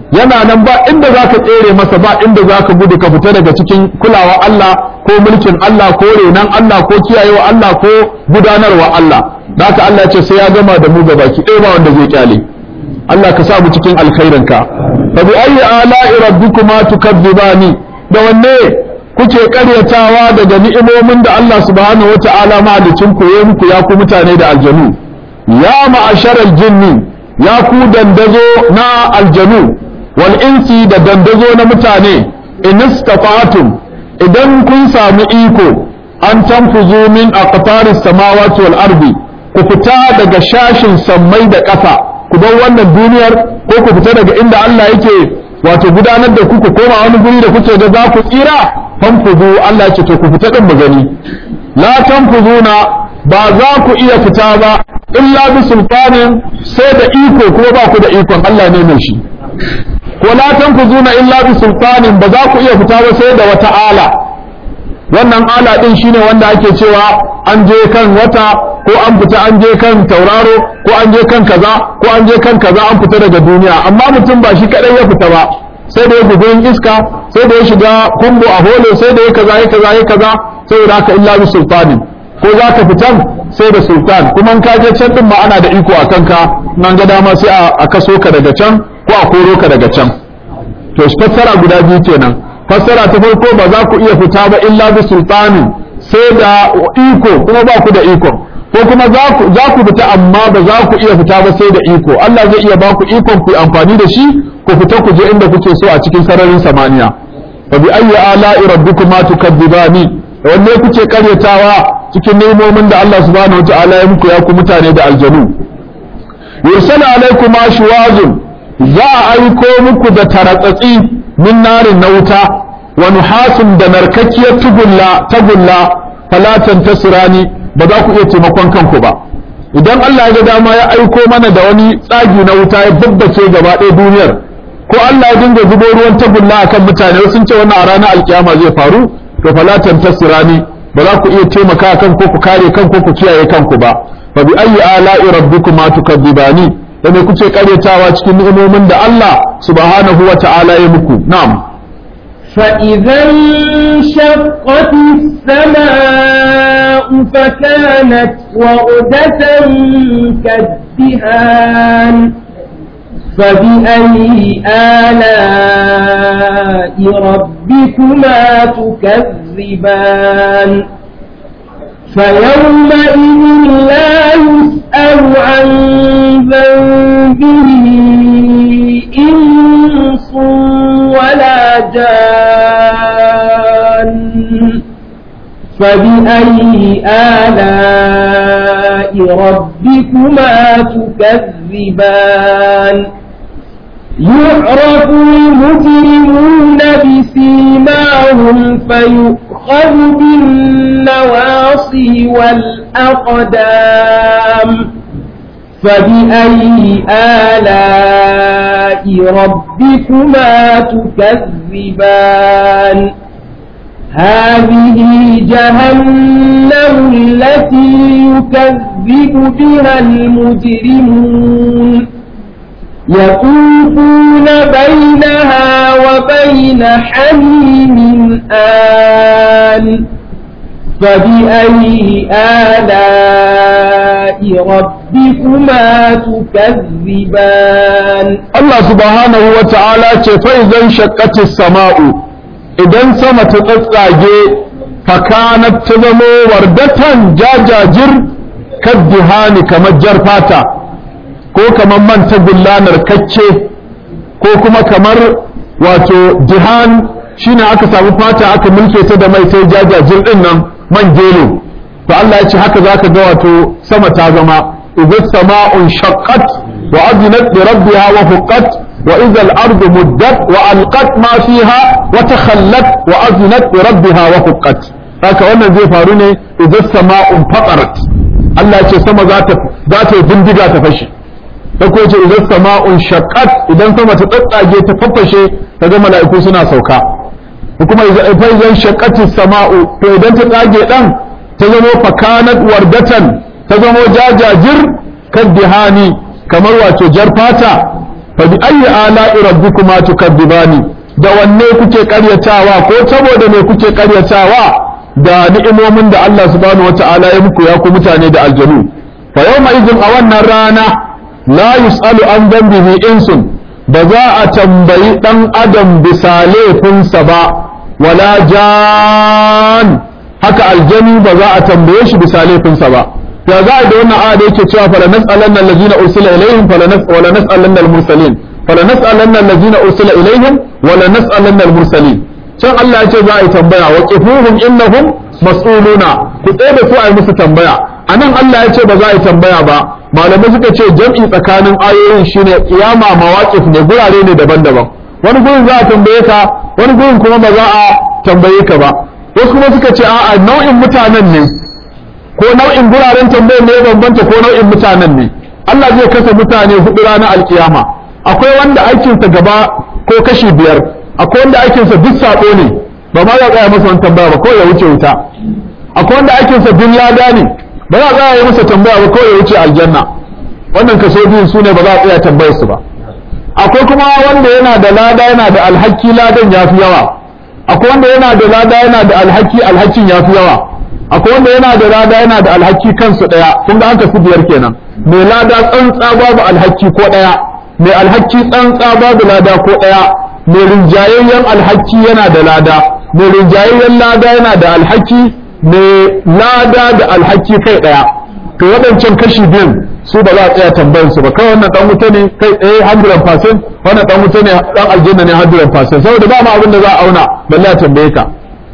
yana nan ba inda za ka tsere masa ba inda za ka gudu ka fita daga cikin kulawa Allah ko mulkin Allah ko renan Allah ko kiyayewa Allah ko gudanarwa Allah da haka Allah ce sai ya gama da mu gabaki ɗaya ba wanda zai kyale Allah ka sa mu cikin alkhairinka fa bi ayyi ala'i rabbikuma tukadzibani da wanne kuke karyatawa daga ni'imomin da Allah subhanahu wata'ala mahalicin ku yayi muku ya ku mutane da aljanu ya ma'asharal jinni ya ku dandazo na aljanu wal insi da dandazo na mutane in istata'tum idan kun samu iko an tanfuzu min aqtaris samawati wal ardi ku fita daga shashin sammai da ƙasa ku bar wannan duniyar ko ku fita daga inda Allah yake wato gudanar da ku ku koma wani guri da kuke ga za ku tsira fanfuzu Allah ya ce to ku fita din mu gani la tanfuzuna ba za ku iya fita ba illa bi sultanin sai da iko kuma ba ku da ikon Allah ne mai shi ko la tanfuzuna illa bi sultanin ba za ku iya fita ba sai da wata ala wannan ala din shine wanda ake cewa an je kan wata ko an fita an je kan tauraro ko an je kan kaza ko an je kan kaza an fita daga duniya amma mutum ba shi kadai ya fita ba sai da ya bugun iska sai da ya shiga kumbu a hole sai da ya kaza ya kaza ya kaza sai da haka illa bi sultanin ko za ka fitan sai da sultan kuma in ka je can din ma ana da iko a kanka nan ga dama sai a kaso ka daga can ko a koro ka daga can to fassara guda biyu kenan fassara ta farko ba za ku iya fita ba illa bi sultanin sai da iko kuma ba ku da iko ko kuma za ku fita amma ba za ku iya fita ba sai da iko Allah zai iya ba ku ikon ku amfani da shi ku fita ku je inda kuke so a cikin sararin samaniya fa bi ayyi ala'i rabbikuma tukadzibani wanne kuke karyatawa cikin nemomin da Allah subhanahu wataala ya muku ya ku mutane da aljanu yursala alaikum ashwazun za a aiko muku da taratsatsi min narin na wuta wa nuhasun da narkakkiyar tugulla tagulla falatan tasirani ba za ku iya taimakon kanku ba idan Allah ya ga dama ya aiko mana da wani tsagi na wuta ya babbace gaba ɗaya duniyar ko Allah ya dinga zubo ruwan tagulla akan mutane sun ce wannan a ranar alkiyama zai faru to falatan tasirani ba za ku iya taimaka kan ko ku kare kan ko ku kiyaye kanku ba fa bi ayyi ala'i rabbikuma tukadzibani da me kuke karyatawa cikin ni'imomin da Allah subhanahu wa ta'ala ya muku na'am فإذا انشقت السماء فكانت وردة كالدهان فبأي آلاء ربكما تكذبان فيومئذ لا يسأل عن ذنبه إنس ولا جان فبأي آلاء ربكما تكذبان يعرف المجرمون بسيماهم فيؤخذ بالنواصي والأقدام فبأي آلاء ربكما تكذبان هذه جهنم التي يكذب بها المجرمون يطوفون بينها وبين حميم آن فبأي آلاء ربكما تكذبان Allah subhanahu wa ta'ala ce faizan shakkati sama'u idan sama ta tsatsage fakanat ta zamo wardatan jajajir kaddihani kamar jar fata ko kamar man tagulla kacce ko kuma kamar wato dihan shine aka samu fata aka mulke ta da mai sai jajajir din nan man gelo to Allah ya ce haka zaka ga wato sama ta zama idza sama'un shaqqat wa adnat li rabbiha wa huqqat wa idza al-ardu muddat wa alqat ma fiha wa takhallat wa adnat li rabbiha wa huqqat haka wannan zai faru ne idza sama'un faqarat Allah ya ce sama za ta za ta bindiga ta fashi ta ko ce idan sama'un shaqqat idan sama ta tsatsage ta faffashe kaga mala'iku suna sauka kuma idan shaqqati sama'u to idan ta tsage dan ta zamo fakanat wardatan ta zamo jajajir kaddihani kamar wato jar fata fa bi ayyi ala'i rabbikuma tukadzibani da wanne kuke karyatawa ko saboda me kuke karyatawa da ni'imomin da Allah subhanahu wata'ala ya muku ya ku mutane da aljanu fa yawma idin a wannan rana la yus'alu an dambihi insun ba za a tambayi dan adam bisa laifinsa ba wala jan haka aljani ba za a tambaye shi bisa laifinsa ba ya za a da wannan aya da yake cewa fala nas'alanna allazina ursila ilaihim fala nas wala nas'alanna al-mursalin fala nas'alanna allazina ursila ilaihim wala nas'alanna al-mursalin can Allah ya ce za a yi tambaya wa qifuhum innahum mas'uluna ku tsaye da su a yi musu tambaya anan Allah ya ce ba za a yi tambaya ba malamai suka ce jam'i tsakanin ayoyin shine kiyama mawaqif ne gurare ne daban-daban wani gurin za a tambaye ka wani gurin kuma ba za a tambaye ka ba wasu kuma suka ce a'a nau'in mutanen ne ko nau'in guraren tambayar ne ya bambanta ko nau'in mutanen ne Allah zai kasa mutane hudu ranar alkiyama akwai wanda aikinsa gaba ko kashi biyar akwai wanda aikinsa duk sako ne ba ma za a tsaya masa wani tambaya ba ko ya wuce wuta akwai wanda aikinsa duk lada ne ba za a tsaya yi masa tambaya ba ko ya wuce aljanna wannan kaso biyun su ne ba za a tsaya tambayar su ba akwai kuma wanda yana da lada yana da alhaki ladan ya fi yawa akwai wanda yana da lada yana da alhaki alhakin ya fi yawa akwai wanda yana da lada yana da alhaki kansu daya kun ga an kasu biyar kenan mai lada tsantsa babu alhaki ko daya mai alhaki tsantsa babu lada ko daya mai rinjayayyen alhaki yana da lada mai rinjayayyen lada yana da alhaki mai lada da alhaki kai daya to waɗancan kashi biyun su ba za a tsaya tambayar su ba kai wannan dan wuta ne kai tsaye 100% wannan dan wuta ne dan aljanna ne 100% saboda ba ma abin da za a auna balle a tambaye ka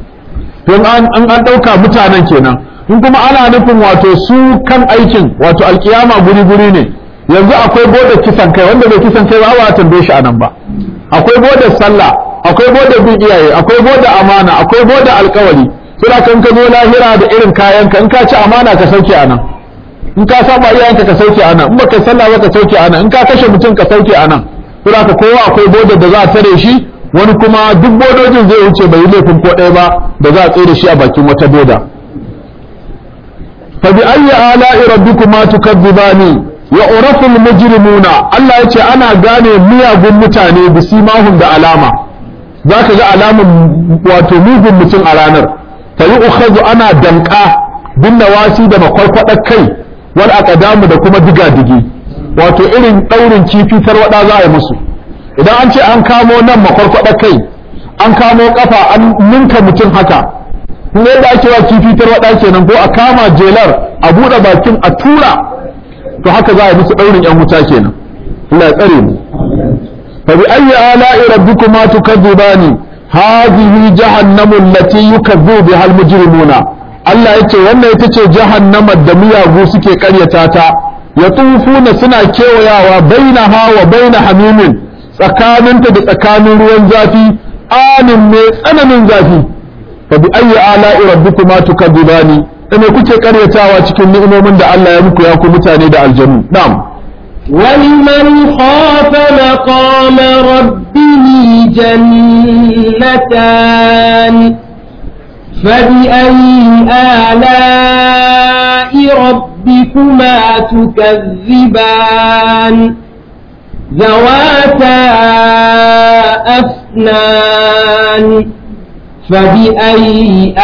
don an an dauka mutanen kenan in kuma ana nufin wato su kan aikin wato alkiyama guri guri ne yanzu akwai bodar kisan kai wanda bai kisan kai ba ba a tambaye shi anan ba akwai bodar sallah akwai bodar bin iyaye akwai bodar amana akwai bodar alkawari sai kan ka zo lahira da irin kayanka in ka ci amana ka sauke anan in ka saba iyayenka ka sauke anan in baka sallah ba ka sauke anan in ka kashe mutum ka sauke anan saboda ka kowa akwai bodar da za a tare shi wani kuma duk bodojin zai wuce bai yi laifin ko ɗaya ba da za a tsaye da shi a bakin wata boda fa bi ayyi ala'i rabbikuma tukadzibani ya uraful mujrimuna Allah yace ana gane miyagun mutane bisimahum da alama zaka ga alamun wato mugun mutum a ranar fa yu'khadhu ana danka bin nawasi da makwarkwadar kai wal aqdamu da kuma diga-digi wato irin daurin kifi tarwada za a yi musu idan an ce an kamo nan makwarkwada kai an kamo kafa an ninka mutum haka kuma yadda ake wa kifi tarwada kenan ko a kama jelar a buɗe bakin a tura to haka za a yi musu daurin yan wuta kenan Allah ya tsare mu fa bi ayyi ala'i rabbikuma tukadzibani hadhihi jahannamu allati yukazzibu biha al-mujrimuna Allah ya ce wannan ita ce jahannamar da miyagu suke karyata ta ya tufuna suna kewayawa baina hawa baina hamimin tsakaninta da tsakanin ruwan zafi anin mai tsananin zafi fa bi ayyi ala'i rabbikuma tukadzibani da me kuke karyatawa cikin ni'imomin da Allah ya muku ya ku mutane da aljanu na'am ولمن خاف مقام ربه جنتان فبأي آلاء ربكما تكذبان ذواتا أفنان فبأي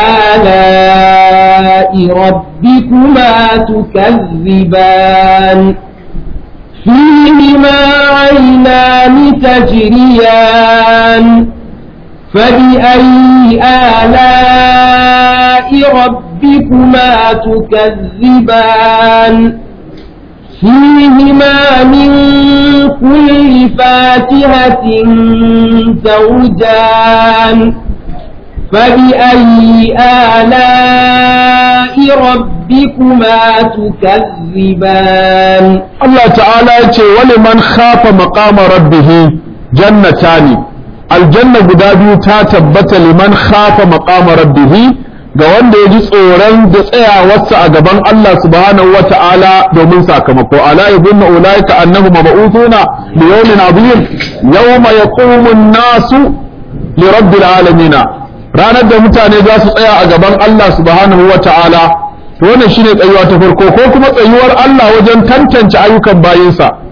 آلاء ربكما تكذبان فيهما عينان تجريان فبأي آلاء ربكما تكذبان فيهما من كل فاكهة زوجان فبأي آلاء ربكما تكذبان Allah ta'ala ya ce wani man khafa maqama rabbihi jannatani aljanna guda biyu ta tabbata liman khafa maqama rabbihi ga wanda ya ji tsoron da tsayawarsa a gaban Allah subhanahu wa ta'ala domin sakamako ala yadhunnu ulaika annahum mab'uthuna li yawmin adhim yawma yaqumu an-nasu li rabbil alamin ranar da mutane za su tsaya a gaban Allah subhanahu wa ta'ala wannan shine tsayuwa ta farko ko kuma tsayuwar Allah wajen tantance ayyukan bayinsa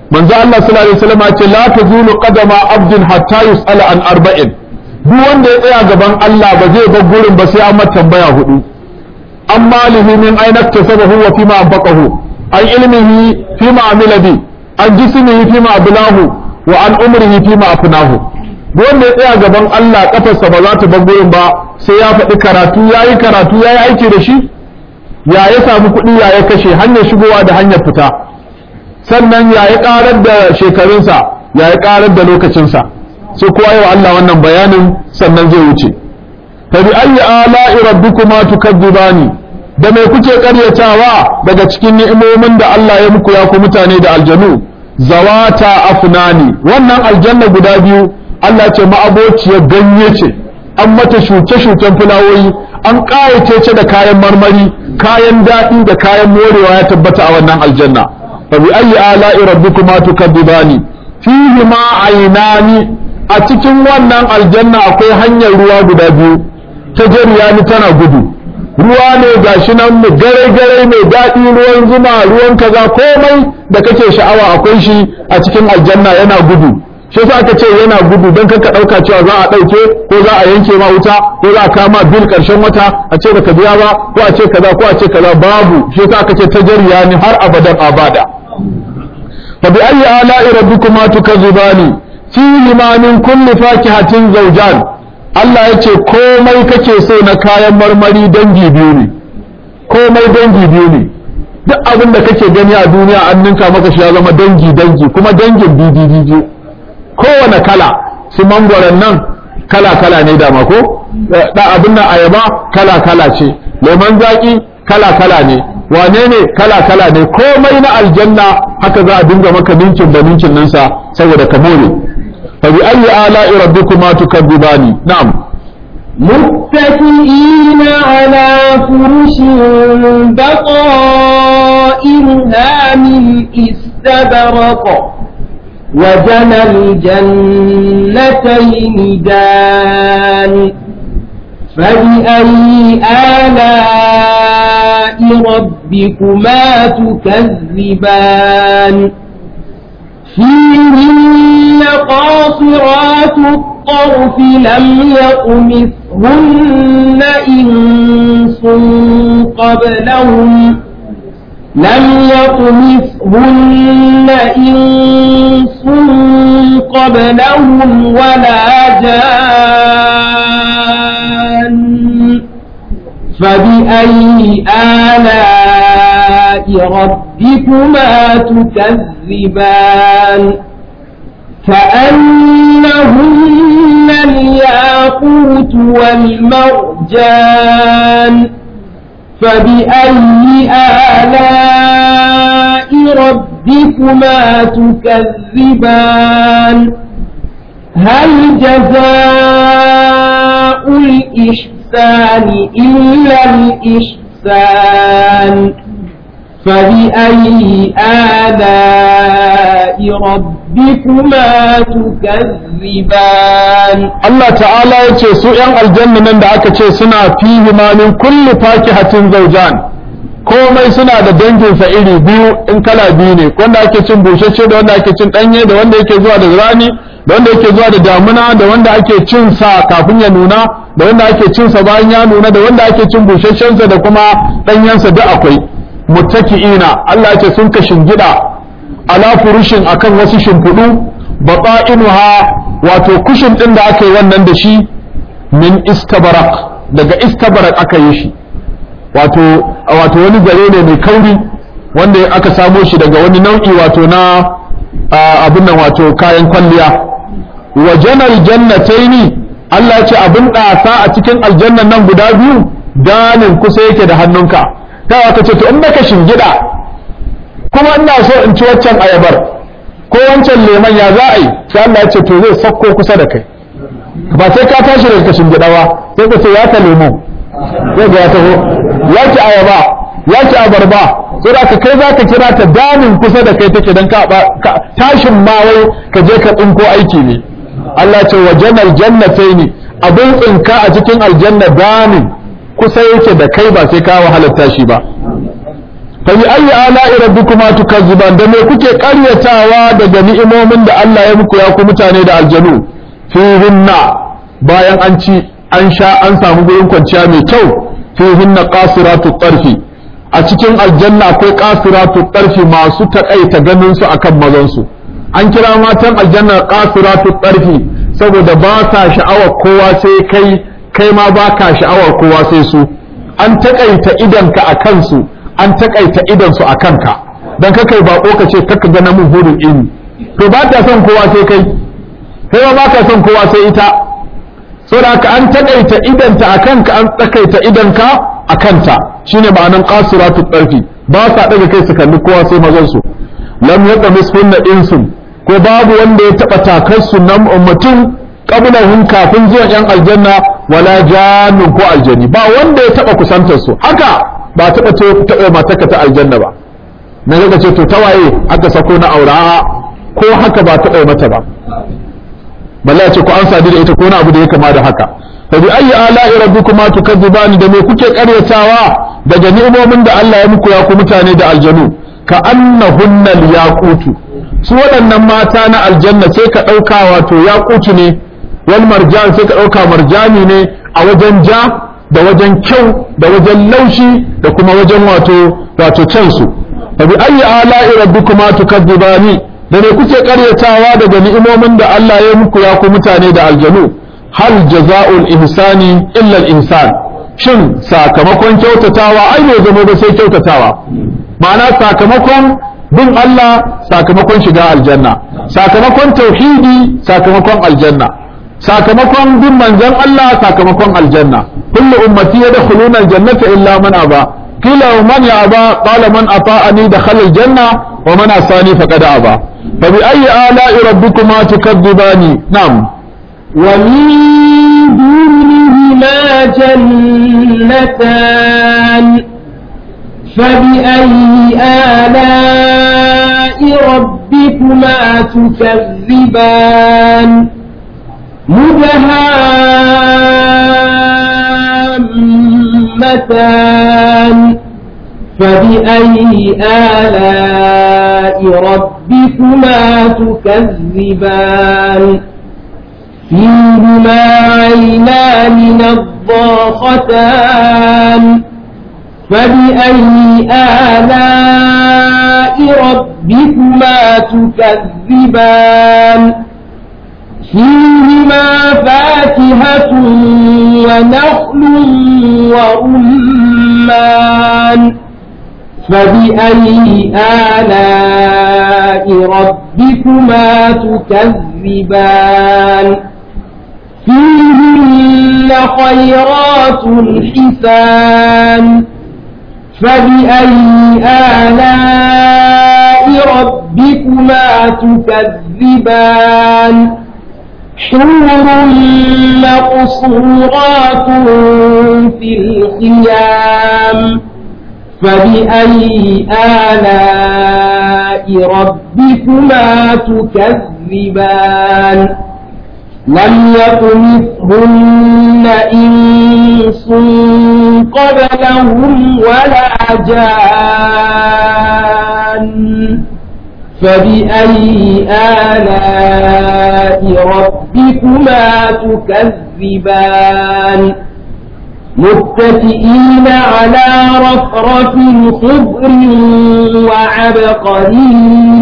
manzo Allah sallallahu alaihi wasallam ya ce la tazulu qadama abdin hatta yus'ala an arba'in duk wanda ya tsaya gaban Allah ba zai bar gurin ba sai an mata tambaya hudu an malihi min aina tasabahu wa fima anfaqahu an ilmihi fima amila bi an jismihi fima ablahu wa an umrihi fima afnahu duk wanda ya tsaya gaban Allah kafarsa ba za ta bar gurin ba sai ya faɗi karatu yayi karatu yayi aiki da shi ya ya samu kuɗi ya ya kashe hanyar shigowa da hanyar fita sannan ya ya ƙarar da shekarunsa ya ya ƙarar da lokacinsa sai kowa yi wa Allah wannan bayanin sannan zai wuce fa bi ayyi ala'i rabbikuma tukadzibani da mai kuke ƙaryatawa daga cikin ni'imomin da Allah ya muku ya ku mutane da aljanu zawata afnani wannan aljanna guda biyu Allah ce ma'abociyar ganye ce an mata shuke-shuken fulawoyi an ƙayace ce da kayan marmari kayan daɗi da kayan morewa ya tabbata a wannan aljanna fa bi ayyi ala'i rabbikuma tukadzibani fihi ma aynani a cikin wannan aljanna akwai hanyar ruwa guda biyu ta jariyani tana gudu ruwa ne gashi nan mu gare gare mai daɗi ruwan zuma ruwan kaza komai da kake sha'awa akwai shi a cikin aljanna yana gudu shi yasa aka ce yana gudu don kanka ɗauka cewa za a ɗauke ko za a yanke ma wuta ko za a kama bil ƙarshen wata a ce baka biya ba ko a ce kaza ko a ce kaza babu shi yasa aka ce ta jariyani har abadan abada fa bi ayyi ala'i rabbikuma tukazzibani fihi ma min kulli fakihatin zawjan Allah ya ce komai kake so na kayan marmari dangi biyu ne komai dangi biyu ne duk abin da kake gani a duniya an ninka maka shi ya zama dangi dangi kuma dangin biyu kowane kala su mangwaron nan kala kala ne dama ko da abin nan ayaba kala kala ce lemon zaki kala kala ne wane ne kala kala ne komai na aljanna haka za a dinga maka ninkin da ninkin nansa saboda ka more فبأي آلاء ربكما تكذبان نعم متكئين على فرش بطائرها من استبرق وجنى الجنتين دان فبأي آلاء ربكما تكذبان فيهن قاصرات الطرف لم يطمثهن إنس قبلهم لم يطمثهن إنس قبلهم ولا جان فبأي آلاء ربكما تكذبان كأنهن الياقوت والمرجان فبأي آلاء ربكما تكذبان هل جزاء الإحسان إلا الإحسان فبأي آلاء ربكما تكذبان Allah ta'ala ya ce su ‘yan aljanna nan da aka ce suna fihi ma min kulli fakihatin zaujan komai suna da danginsa iri biyu in kala biyu ne wanda ake cin bushashe da wanda ake cin ɗanye da wanda yake zuwa da rani da wanda yake zuwa da damuna da wanda ake cin sa kafin ya nuna da wanda ake cin sa bayan ya nuna da wanda ake cin bushashensa da kuma ɗanyensa duk akwai muttaki'ina Allah ce sun ka shingida ala furushin akan wasu shimfiɗu bata'inuha wato kushin ɗin da aka yi wannan da shi min istabarak daga istabarak aka yi shi wato wato wani zare ne mai kauri wanda aka samo shi daga wani nau'i wato na abin nan wato kayan kwalliya wa janar jannataini Allah ce abin ɗasa a cikin aljannan nan guda biyu danin kusa yake da hannunka ta aka ce to in baka shingida kuma ina so in ci waccan ayabar ko wancan leman ya za a yi sai Allah ya ce to zai sakko kusa da kai ba sai ka tashi daga kashin gida ba sai ka ce ya ka lemo sai ga ya taho ya ki ayaba ya ki abarba sai da kai za ka kira ta damin kusa da kai take dan ka tashin ma wai ka je ka tsinko aiki ne Allah ce wa janal jannataini abin tsinka a cikin aljanna damin kusa yake da kai ba sai ka wahalar tashi ba fa bi ayyi ala'i rabbikuma tukazziban da me kuke karyatawa daga ni'imomin da Allah ya muku ya ku mutane da aljanu fihinna bayan an ci an sha an samu gurin kwanciya mai kyau fihinna qasiratu tarfi a cikin aljanna akwai qasiratu tarfi masu takaita ganin su akan mazan su an kira matan aljanna qasiratu tarfi saboda ba sa sha'awar kowa sai kai kai ma ba ka sha'awar kowa sai su an takaita idanka a kansu an takaita idansu a kanka don kakai bako ka ce kaka ga namun hurin ilmi to ba ta son kowa sai kai kai ma ba ka son kowa sai ita saboda haka an takaita idanta a kanka an takaita idanka a kanta shine ma'anan qasuratu tarfi ba sa daga kai su kalli kowa sai mazan su lam yaqmis hunna insun ko babu wanda ya taba takar su nan mutum qablahum kafin zuwan yan aljanna wala jannun ko aljani ba wanda ya taba kusantar su haka ba taba taɓa mataka ta aljanna ba na ga ce to tawaye aka sako na aura ko haka ba taɓa mata ba balla ce ko an sadu da ita ko na abu da ya kama da haka fa bi ayyi ala'i rabbikuma tukadzibani da me kuke karyatawa daga ni'imomin da Allah ya muku ya ku mutane da aljanu ka annahunna yaqutu su waɗannan mata na aljanna sai ka ɗauka wato yaqutu ne wal marjan sai ka ɗauka marjani ne a wajen ja da wajen kyau da wajen laushi da kuma wajen wato wato cansu fa bi ayyi ala'i rabbikuma tukadzibani da ne kuke karyatawa daga ni'imomin da Allah ya muku ya ku mutane da aljanu hal jaza'ul ihsani illa al ihsan shin sakamakon kyautatawa ai bai zama ba sai kyautatawa ma'ana sakamakon bin Allah sakamakon shiga aljanna sakamakon tauhidi sakamakon aljanna sakamakon bin manzon Allah sakamakon aljanna kullu ummati yadkhuluna aljannata illa man aba qila man ya aba qala man ata'ani dakhala aljanna wa man asani faqad aba fa bi ayyi ala'i rabbikuma tukadzibani na'am ومن دونهما جنتان فبأي آلاء ربكما تكذبان مدهامتان فبأي آلاء ربكما تكذبان فيهما عينان نضاختان فبأي آلاء ربكما تكذبان فيهما فاكهة ونخل ورمان فبأي آلاء ربكما تكذبان فيهن خيرات حسان فبأي آلاء ربكما تكذبان حور مقصورات في الخيام فبأي آلاء ربكما تكذبان لم يطمثهن إنس قبلهم ولا جان فبأي آلاء ربكما تكذبان متكئين على رفرف خضر وعبقري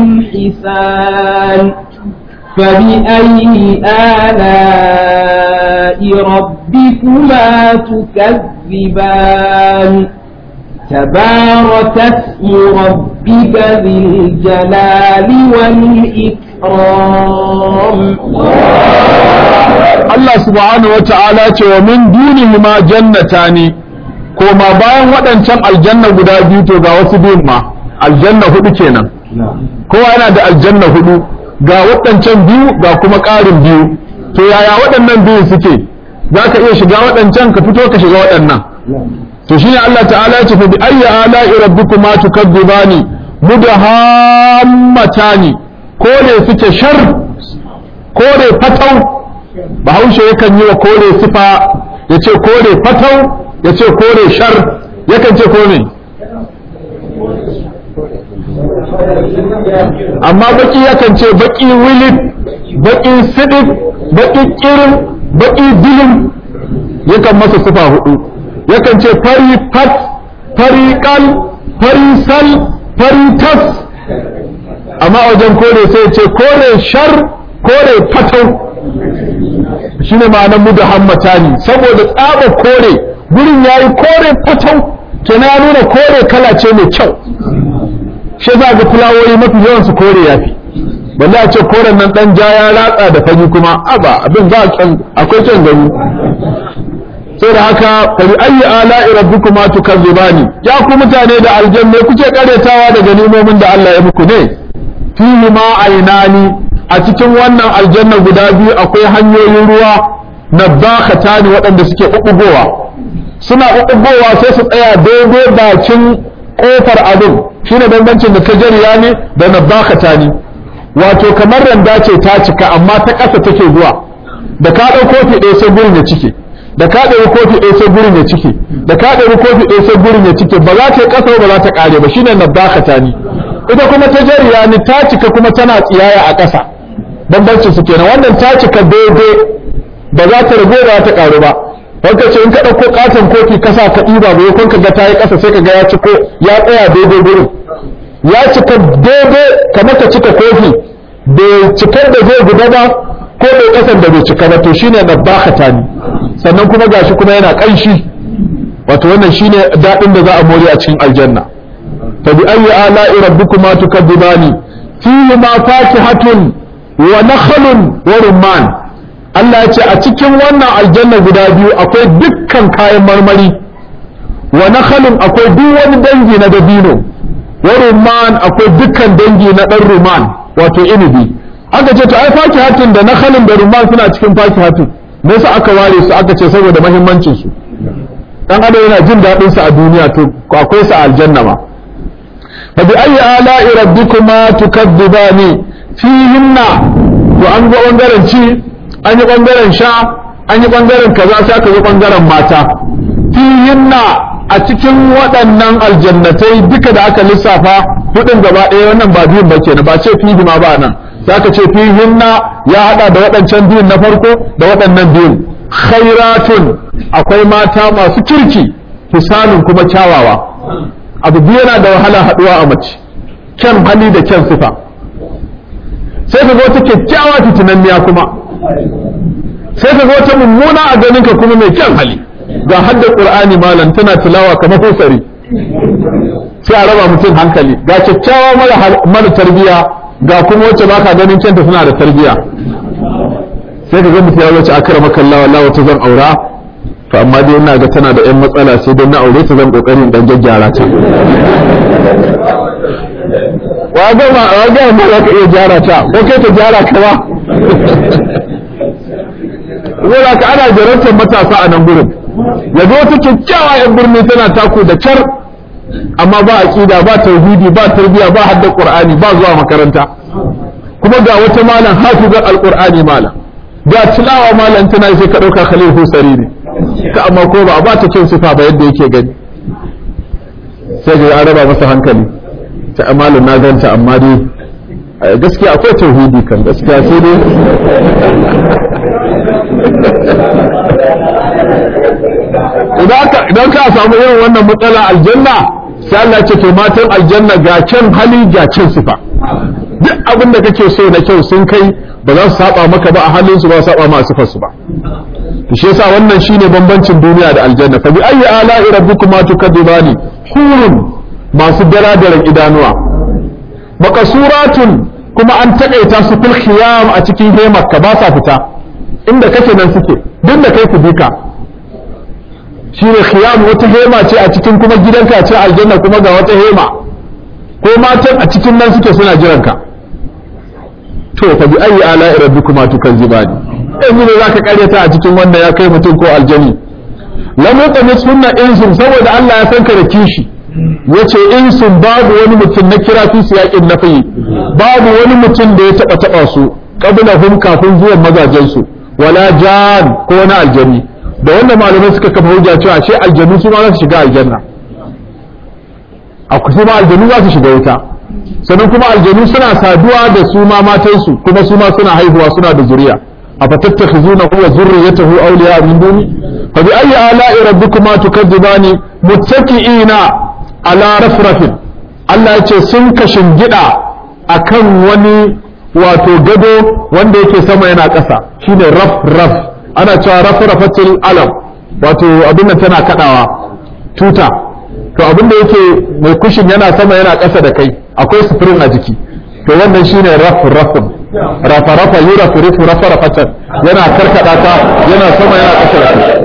حسان فبأي آلاء ربكما تكذبان تبارك اسم ربك ذي الجلال والإكرام Allah subhanahu wa ta'ala ce wa min dunihima jannatani koma bayan waɗancan aljanna guda biyu to ga wasu biyun ma aljanna hudu kenan kowa yana da aljanna hudu ga waɗancan biyu ga kuma ƙarin biyu to yaya waɗannan biyun suke za ka iya shiga waɗancan ka fito ka shiga waɗannan to shine Allah ta'ala ya ce fa bi ayyi ala'i rabbikuma tukadzibani mudahammatani kore suke shar kore fatau bahaushe yakan yi wa kore sifa ya ce kore fatau ya ce kore shar yakan ce kore amma baki yakan ce baki wilit baki sidik baki kirin baki dilin yakan masa sifa hudu yakan ce fari fat fari kal fari sal fari tas amma wajen kore sai ce kore shar kore fatau shine ma'anar mu da hammatani saboda tsaba kore gurin yayi kore fatau kenan ya nuna kore kala ce mai kyau shi za ga fulawoyi mafi yawan su kore yafi balle a ce koren nan dan ja ya ratsa da fagi kuma aba abin ba akwai kyan gani sai da haka fari ayi ala'i rabbikuma tukazzibani ya ku mutane da aljanna kuke karetawa daga nimomin da Allah ya muku ne fihi ma ainani a cikin wannan aljanna guda biyu akwai hanyoyin ruwa nabbakhatani waɗanda suke ɓuɓɓugowa suna ɓuɓɓugowa sai su tsaya daidai bakin ƙofar abin shine bambancin da tajariya ne da nabbakhatani wato kamar randa ce ta cika amma ta ƙasa take zuwa da ka ɗau kofi ɗaya sai gurin ya cike da ka ɗauki kofi ɗaya sai gurin ya cike da ka ɗauki kofi ɗaya sai gurin ya cike ba za ta yi ƙasa ba za ta ƙare ba shine nabbakhatani ita kuma ta jariya ni ta cika kuma tana tsiyaya a ƙasa bambancin su kenan wannan ta cika daidai ba za ta rago ba ta ƙaru ba wanka ce in ka ɗauko ƙaton kofi kasa ka ɗiba ba yakon ka ga ta yi ƙasa sai ka ga ya ciko ya tsaya daidai gurin ya cika daidai kamar ka cika kofi bai cikar da zai guda ba ko bai ƙasan da bai cika ba to shine nabbakata ni sannan kuma gashi kuma yana ƙanshi wato wannan shine daɗin da za a more a cikin aljanna فبأي آلاء ربكما تكذبان فيهما فاكهة ونخل ورمان Allah ya ce a cikin wannan aljanna guda biyu akwai dukkan kayan marmari wa nakhalun akwai duk wani dangi na dabino wa rumman akwai dukkan dangi na dan rumman wato inibi aka ce to ai fakihatun da nakhalun da rumman suna cikin fakihatun me yasa aka ware su aka ce saboda muhimmancin su dan adam yana jin daɗin su a duniya to akwai su a aljanna ma فبأي آلاء ربكما تكذبان فيهن وأن بانغارن شي أن بانغارن شا أن بانغارن كذا سا كذا بانغارن ماتا فيهن a cikin waɗannan aljannatai duka da aka lissafa hudun gaba ɗaya wannan ba biyun ba kenan ba ce fihi ma ba nan sai aka ce fihinna ya hada da waɗancan biyun na farko da waɗannan biyun khairatun akwai mata masu kirki hisanun kuma kyawawa abu biyu yana da wahala haɗuwa a mace kyan hali da kyan sifa sai ka ga wata kyakkyawa fitinanniya kuma sai ka ga wata mummuna a ganin ka kuma mai kyan hali ga hadda qur'ani malam tana tilawa kamar husari sai a raba mutum hankali ga kyakkyawa mara mara tarbiya ga kuma wacce baka ganin kyanta suna da tarbiya sai ka ga mutum ya wuce akara makallawa Allah wata zan aura to amma dai ina ga tana da yan matsala sai dai na aure ta zan kokarin dan gyaggyara ta wa ga ma wa ga ma za ka iya gyara ta ko kai ta gyara ka ba Zai ka ana jarantar matasa a nan gurin yanzu wata kyakkyawa yan birni tana taku da kyar amma ba aqida ba tauhidi ba tarbiya ba hadda qur'ani ba zuwa makaranta kuma ga wata malam hafizar alqur'ani malam ga tilawa malam tana sai ka dauka khalil husari ne ka amma ko ba a ba ta kyan sifa ba yadda yake gani sai ga an raba masa hankali ta amalin na ganta amma dai gaskiya akwai tauhidi kan gaskiya sai dai idan ka samu irin wannan matsala aljanna sai Allah ce to matan aljanna ga kyan hali ga kyan sifa duk abin da kake so na kyau sun kai ba za su saba maka ba a halin su ba su saba ma sifar su ba shi yasa wannan shine bambancin duniya da aljanna fa bi ayi ala'i rabbikuma tukadibani hurun masu daradaran idanuwa makasuratun kuma an takaita su fil khiyam a cikin hemarka ba sa fita inda kake nan suke duk da kai ku bika shine khiyam wata hema ce a cikin kuma gidanka ce aljanna kuma ga wata hema ko matan a cikin nan suke suna jiranka to fa bi ayi ala'i rabbikuma tukadzibani yanzu ne zaka karyata a cikin wannan ya kai mutum ko aljani lam yaqmis sunna insun saboda Allah ya san ka da kishi yace insun babu wani mutum na kira fi siyaqin nafi babu wani mutum da ya taba taba su qablahum kafin zuwan mazajen su wala jan ko wani aljani da wannan malamai suka kafa hujja cewa shi aljanu su ma za su shiga aljanna akwai su ma aljanu za su shiga wuta sannan kuma aljanu suna saduwa da su ma matansu kuma su ma suna haihuwa suna da zuriya أفتتخذونه وذريته أولياء من دوني فبأي آلاء ربكما تكذبان متكئين على رفرف Allah ya ce sun kashin gida a kan wani wato gado wanda yake sama yana ƙasa shine raf raf ana cewa raf rafatil alam wato abin nan tana kadawa tuta to abin da yake mai kushin yana sama yana ƙasa da kai akwai sufurin a jiki to wannan shine raf rafin rafa rafa yura furifu rafa rafatan yana karkada ta yana sama yana ƙasa da kai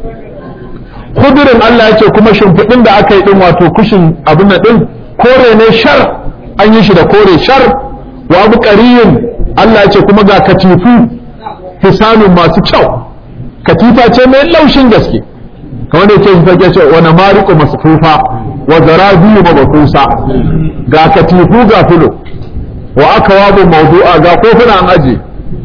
kudurin Allah ya ce kuma shimfiɗin da aka yi ɗin wato kushin abin nan ɗin kore ne shar an yi shi da kore shar wa abu ƙariyin Allah ya ce kuma ga katifu hisanun masu kyau katifa ce mai laushin gaske kamar da yake shi ce wani mariko masufufa wa zarabiyu mabakusa ga katifu ga fulo wa aka wabu mawdu'a ga kofuna an aje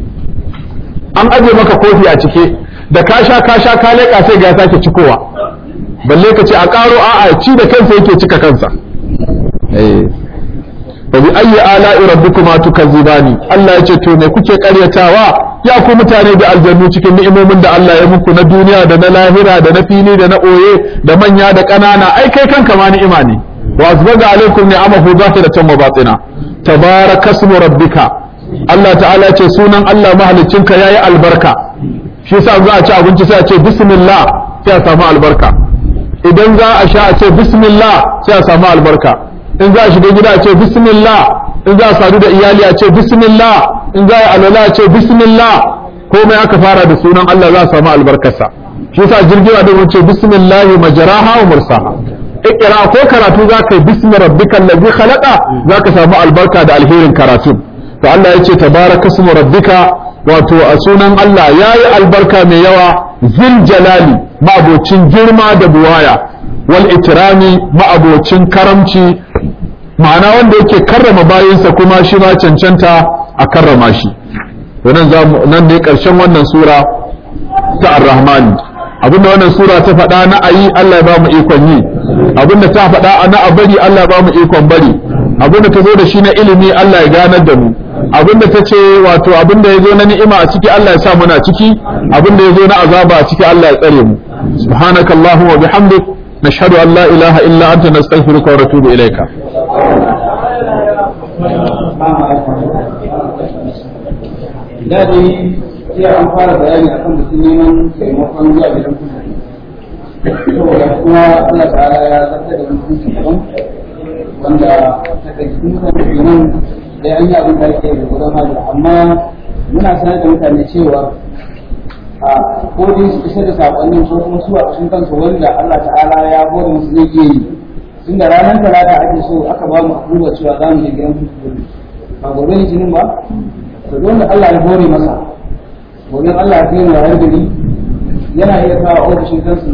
an aje maka kofi a cike da ka sha ka sha ka leƙa sai ga ya sake cikowa balle ka ce a ƙaro a'a ci da kansa yake cika kansa eh wa bi ayyi ala'i rabbikuma tukazzibani Allah yace to me kuke ƙaryatawa ya ku mutane da aljannu cikin ni'imomin da Allah ya muku na duniya da na lahira da na fili da na oye da manya da ƙanana ai kai kanka ma ni'ima ne wa azbaga alaikum ni'amahu zahiratan wa batina tabarakasmu rabbika Allah ta'ala ce sunan Allah mahaliccinka yayi albarka shi yasa za a ci abinci sai a ce bismillah sai a samu albarka idan za a sha a ce bismillah sai a samu albarka in za a shiga gida a ce bismillah in za a sadu da iyali a ce bismillah in za a alwala a ce bismillah komai aka fara da sunan Allah za a samu albarkarsa shi yasa jirgin da wuce bismillah majraha wa mursaha ikira ko karatu za ka yi bismi rabbikal ladzi khalaqa za ka samu albarka da alherin karatu to Allah ya ce tabaraka ismu rabbika wato a sunan Allah yayi albarka mai yawa zil jalali ma'abocin girma da buwaya wal itirami ma'abocin karamci ma'ana wanda yake karrama bayinsa kuma shi ma cancanta a karrama shi nan nan ne karshen wannan sura ta ar-rahman abinda wannan sura ta faɗa na ayi Allah ya ba mu ikon yi abinda ta faɗa na a bari Allah ya ba mu ikon bari abinda ta zo da shi na ilimi Allah ya ganar da mu abinda ta ce wato abinda ya zo na ni'ima a ciki Allah ya sa muna ciki abinda ya zo na azaba a ciki Allah ya tsare mu subhanakallahumma wa bihamdik nashhadu an la ilaha illa anta nastaghfiruka wa natubu ilayka dadi sai an fara bayani akan mutum neman taimakon zuwa gidan kusa saboda kuma Allah ta'ala ya zartar da mutum daban wanda ta kai mutane kenan da an yi abin da ake da gudan hajji amma muna sanar da mutane cewa a ko dai su isar da sakonnin ko kuma su a cikin kansu wanda Allah ta'ala ya hore musu zai iya yi tun da ranar talata ake so aka ba mu abubuwa cewa za mu je gidan kusa ba gobe ne jinin ba to don da Allah ya hore masa gobe Allah ya kai mu har gari yana iya kawo ofishin kansu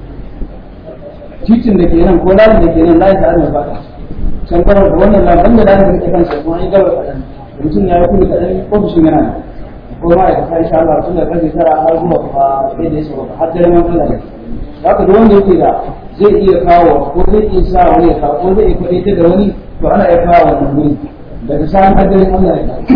titin da ke nan ko layin da ke nan layin da ana fata can gaba da wannan labarin da lafiya ke kansa kuma an yi gaba kaɗan mutum ya yi kuɗi kaɗan ofishin yana nan ko ma ya kasa insha Allah tun da karfe tara har zuwa kuma sai da ya sauka har dare man Allah ya haka da wanda yake da zai iya kawo ko zai iya sa wani ya kawo ko zai iya kwaɗe da wani to ana iya kawo wannan guri daga sa'an har dare Allah ya kawo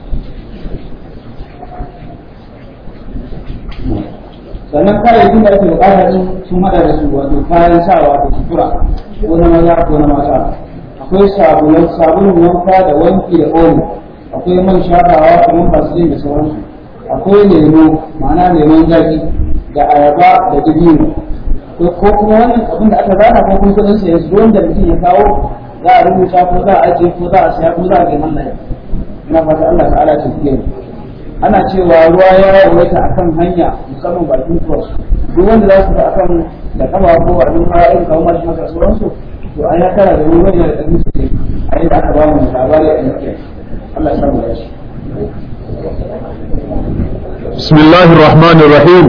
sannan kayayyakin da ake bukata din sun hada da su wato kayan sawa da sutura ko na maza ko na mata akwai sabulun sabulun wanka da wanki da omo akwai man shafawa kamar vaseline da sauransu akwai lemo ma'ana lemon zaki da ayaba da dabino ko kuma wannan abin da aka zana ko kuma kudin sa yanzu wanda mutum ya kawo za a rubuta ko za a ajiye ko za a saya ko za a ga mallaya ina fata Allah ta'ala ta fiye ana cewa ruwa ya yawaita akan hanya musamman bakin cross duk wanda za su fi akan da kama ko abin hawa irin kawo mashi maka sauransu to an ya kara da wani wani da ɗan su a yadda aka ba mu labari a yankin Allah ya samu yashi bismillahir rahmanir rahim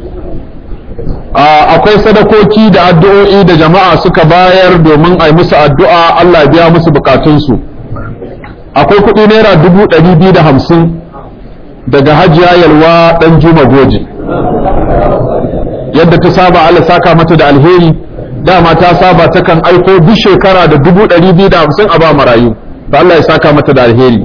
akwai sadakoki da addu'o'i da jama'a suka bayar domin a yi musu addu'a Allah ya biya musu bukatunsu akwai kuɗi naira dubu ɗari biyu da hamsin daga hajiya yalwa ɗan juma goji yadda ta saba Allah saka mata da alheri dama ta saba takan aiko duk shekara da dubu ɗari biyu da hamsin a ba marayu to Allah ya saka mata da alheri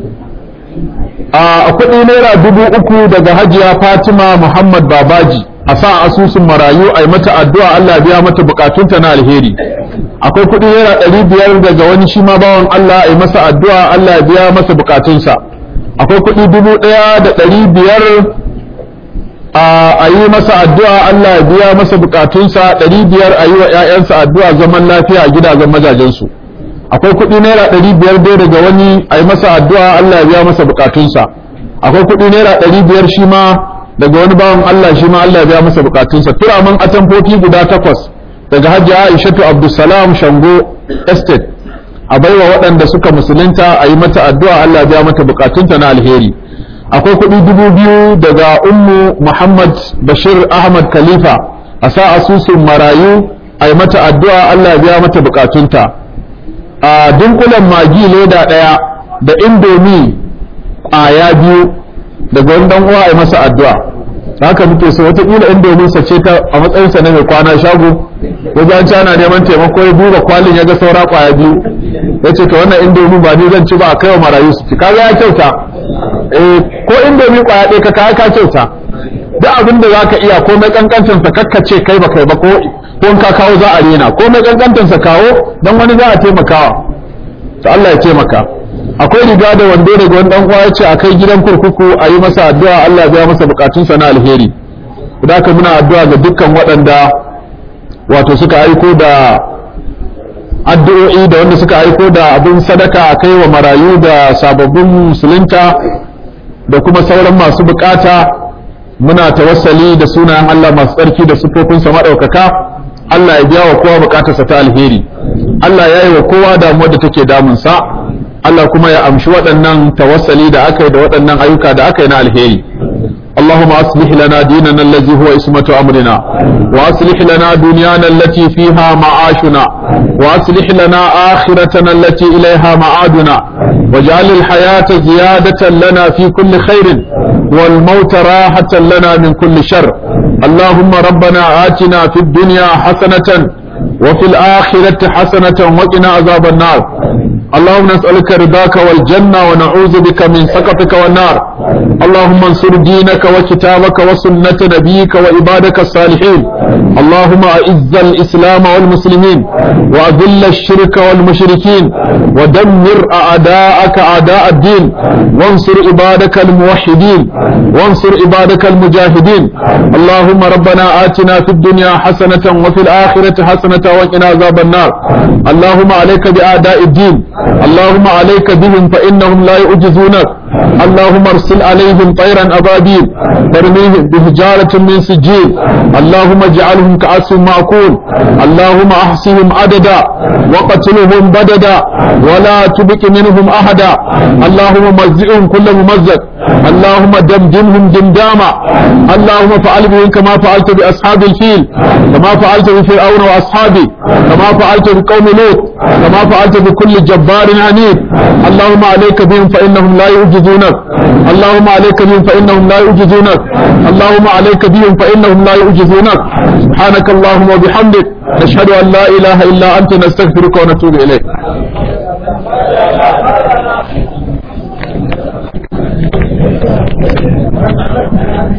a kuɗi naira dubu uku daga hajiya fatima muhammad babaji a sa asusun marayu a yi mata addu'a Allah ya biya mata bukatunta na alheri akwai kuɗi naira ɗari biyar daga wani shi ma bawan Allah a yi masa addu'a Allah ya biya masa bukatunsa akwai kuɗi dubu ɗaya da ɗari biyar a yi masa addu'a Allah ya biya masa bukatunsa ɗari biyar a yi wa ‘ya'yansa addu'a zaman lafiya a gidajen majajensu akwai kuɗi naira ɗari biyar dai daga wani a yi masa addu'a Allah ya biya masa bukatunsa akwai kuɗi naira ɗari biyar shi ma daga wani bawan Allah shi ma Allah ya biya masa bukatunsa turaman atamfofi guda takwas daga hajji Aishatu Abdulsalam Shango Estate a baiwa waɗanda suka musulunta a yi mata addu'a Allah ya biya mata bukatunta na alheri akwai kuɗi dubu biyu daga ummu Muhammad Bashir Ahmad Khalifa a sa asusun marayu a yi mata addu'a Allah ya biya mata bukatunta a dunkulen magi leda ɗaya da indomi ƙwaya biyu daga wani dan uwa a yi masa addu'a haka muke so wataƙila indomin sa ce ta a matsayinsa na mai kwana shago wajen ci ana neman taimako ya duba kwalin ya ga saura ƙwaya biyu ya ce ka wannan indomin ba ni zan ci ba a kai wa marayu su ci kaga ya kyauta eh ko indomi ƙwaya ɗaya ka kaya ka kyauta duk abin da zaka iya ko mai kankantan sa kakkace kai ba kai ba ko ko ka kawo za a rena ko mai kankantan sa kawo dan wani za a taimakawa to Allah ya taimaka akwai riga da wando daga wani dan uwa yace akai gidan kurkuku a yi masa addu'a Allah ya biya masa bukatunsa na alheri haka muna addu'a ga dukkan waɗanda wato suka aiko da addu'o'i da wanda suka aiko da abin sadaka a kai wa marayu da sababbin musulunta da kuma sauran masu bukata muna tawassali da sunayen Allah masu tsarki da sufofinsa maɗaukaka Allah ya biya wa kowa bukatarsa ta alheri Allah ya yi wa kowa damuwar da take damunsa Allah kuma ya amshi waɗannan tawassali da aka yi da waɗannan ayyuka da aka yi na alheri اللهم أصلح لنا ديننا الذي هو اسمة أمرنا وأصلح لنا دنيانا التي فيها معاشنا وأصلح لنا آخرتنا التي إليها معادنا واجعل الحياة زيادة لنا في كل خير والموت راحة لنا من كل شر اللهم ربنا آتنا في الدنيا حسنة وفي الآخرة حسنة وقنا عذاب النار اللهم نسألك رضاك والجنة ونعوذ بك من سخطك والنار اللهم انصر دينك وكتابك وسنة نبيك وعبادك الصالحين اللهم أعز الإسلام والمسلمين وأذل الشرك والمشركين ودمر أعداءك أعداء الدين وانصر عبادك الموحدين وانصر عبادك المجاهدين اللهم ربنا آتنا في الدنيا حسنة وفي الآخرة حسنة وقنا عذاب النار اللهم عليك بأعداء الدين اللهم عليك بهم فإنهم لا يعجزونك اللهم ارسل عليهم طيرا أبابيل ترميهم بحجارة من سجيل اللهم اجعلهم كعصف معقول اللهم احصهم عددا وقتلهم بددا ولا تبك منهم أحدا اللهم مزئهم كل ممزق اللهم دمدمهم دمداما اللهم فعل بهم كما فعلت بأصحاب الفيل كما فعلت بفرعون وأصحابه كما فعلت بقوم لوط كما فعلت بكل جبار عنيد اللهم عليك بهم فإنهم لا يعجزونك اللهم عليك بهم فإنهم لا يعجزونك اللهم عليك بهم فإنهم لا يعجزونك سبحانك اللهم وبحمدك نشهد أن لا إله إلا أنت نستغفرك ونتوب إليك